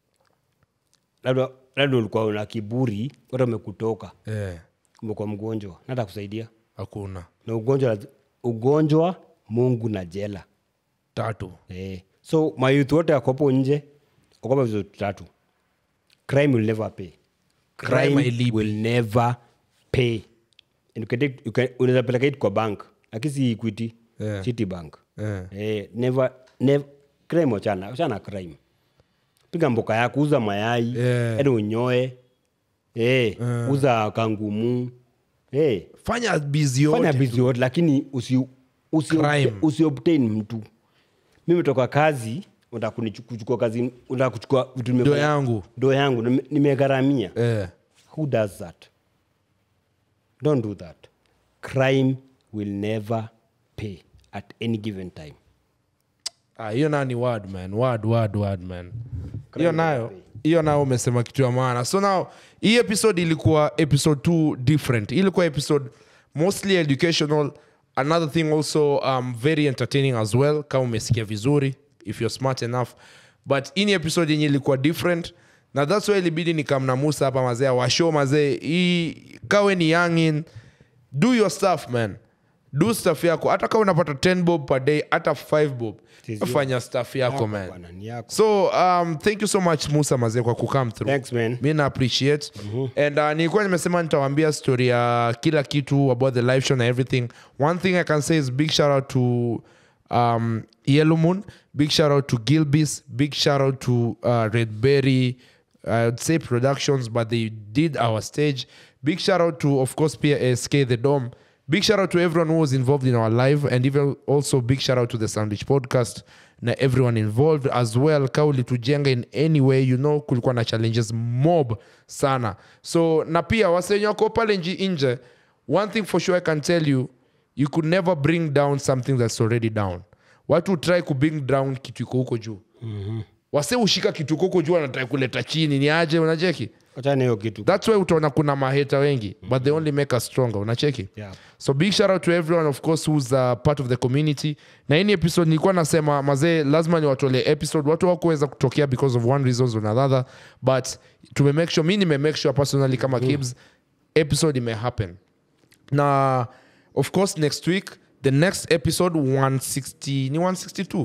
labda labda ulikuwa na kiburi wata umekutoka
Eh,
umekuwa mgonjwa nata kusaidia
hakuna
na ugonjwa ugonjwa mungu na jela
tatu
eh. so mayuth wote akopo nje okopa vitu tatu crime will never pay
Crime
crime
hailipi.
will never pay And you can take- you can- unaweza peleka it kwa bank lakini si equity
Yeah.
city bank
Eh.
eh, never, never, crime wachana wachana crime piga mboka yako uza mayai
Yeah.
ende unyoe eh, uza kangumu eh,
fanya bizi
fanya
yote
bizi yote lakini usi, usi,
Crime.
usi obtain mtu mimi toka kazi unataka kunichu- kuchukua kazi unataka kuchukua vitu
ndo
nimefanya-
yangu
ndo yangu nime- nimegharamia
eh.
who does that don't do that crime will never pay at any given time
Ah, hiyo nayo ni word man word word word man hiyo
Crime
nayo
never
hiyo nayo umesema kitu ya maana so now hii episode ilikuwa episode two different Hii ilikuwa episode mostly educational another thing also um, very entertaining as well kama umesikia vizuri if you're smart enough but hii ni episode yenye ilikuwa different na thats why ilibidi nikamna musa hapa mazee washow mazee hii kawe ni youngin do your stuff man do stuff yako hata kama unapata 10 bob per day hata 5 bob
Tizio.
fanya stuff yako
Yako
man
bwana, ni yako.
so um, thank you so much musa mazee kwa kucome through
Thanks, man.
mi na appreciate and uh, nilikuwa nimesema nitawambia story ya kila kitu about the live show na everything one thing i can say is big shout out to um, yellow moon big shout out to gilbis big shout out to uh, redberry i would say productions but they did our stage big shout out to of course psk the dome big shout out to everyone who was involved in our live and even also big shout out to the sandwich podcast na everyone involved as well ka ulitujenga in any way you know kulikuwa na challenges mob sana so na pia wasenye wako pale nji nje one thing for sure i can tell you you could never bring down something that's already down watu try kubring down kitu iko huko juu mm-hmm. wase ushika kitu iko huko juu anatrai kuleta chini ni aje unacheki
Wachana hiyo kitu
that's why utaona kuna maheta wengi but they only make us stronger unacheki
Yeah.
so big shout out to everyone of course who's uh, part of the community na hii ni episode nilikuwa nasema mazee lazima ni watole episode watu wakuweza kutokea because of one reasons or another but tumemake sure mi nimemake sure personally kama kibs episode imehappen na of course next week the next episode 160 ni 162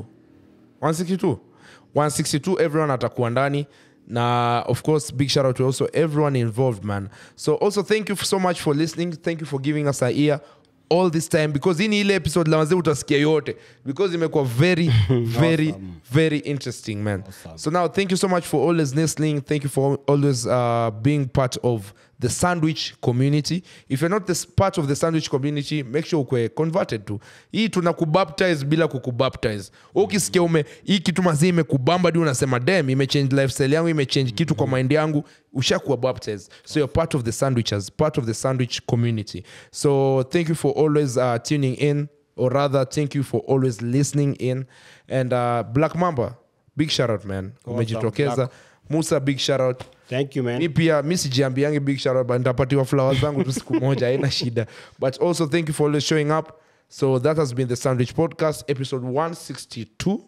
162 162 everyone atakuwa ndani na of course big shout out to also everyone involved man so also thank you so much for listening thank you for giving us a ear all this time because hii ni ile episode la wazee utasikia yote because imekuwa very very very interesting man so now thank you so much for always listening thank you for always uh, being part of the sandwich community if you're not this part of the sandwich community make sure ukwe converted to hii tuna kubaptize bila kukubaptize Wewe ukisikia ume hii kitu mazii imekubamba di unasema dem imechange lifestyle yangu imechange kitu kwa mind yangu ushakuwa baptized so you're part of the sandwichers part of the sandwich community so thank you for always uh, tuning in or rather thank you for always listening in and uh, black mamba big shout out man umejitokeza
Black.
musa big shout out
thank you man
mi pia mi sijiambiangi big shout out but nitapatiwa flowers zangu tu siku moja haina shida but also thank you for always showing up so that has been the sandwich podcast episode 162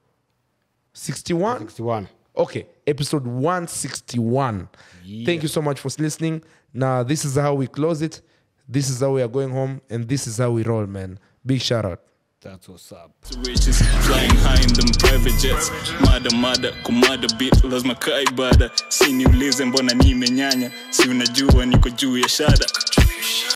61
61
okay episode 161 thank you so much for listening now this is how we close it this is how we are going home and this is how we roll man big shout out
that's what's up
Situations flying high in them private jets mada mada kumada bit lazima kaa ibada si niulize mbona nimenyanya si unajua niko juu ya shada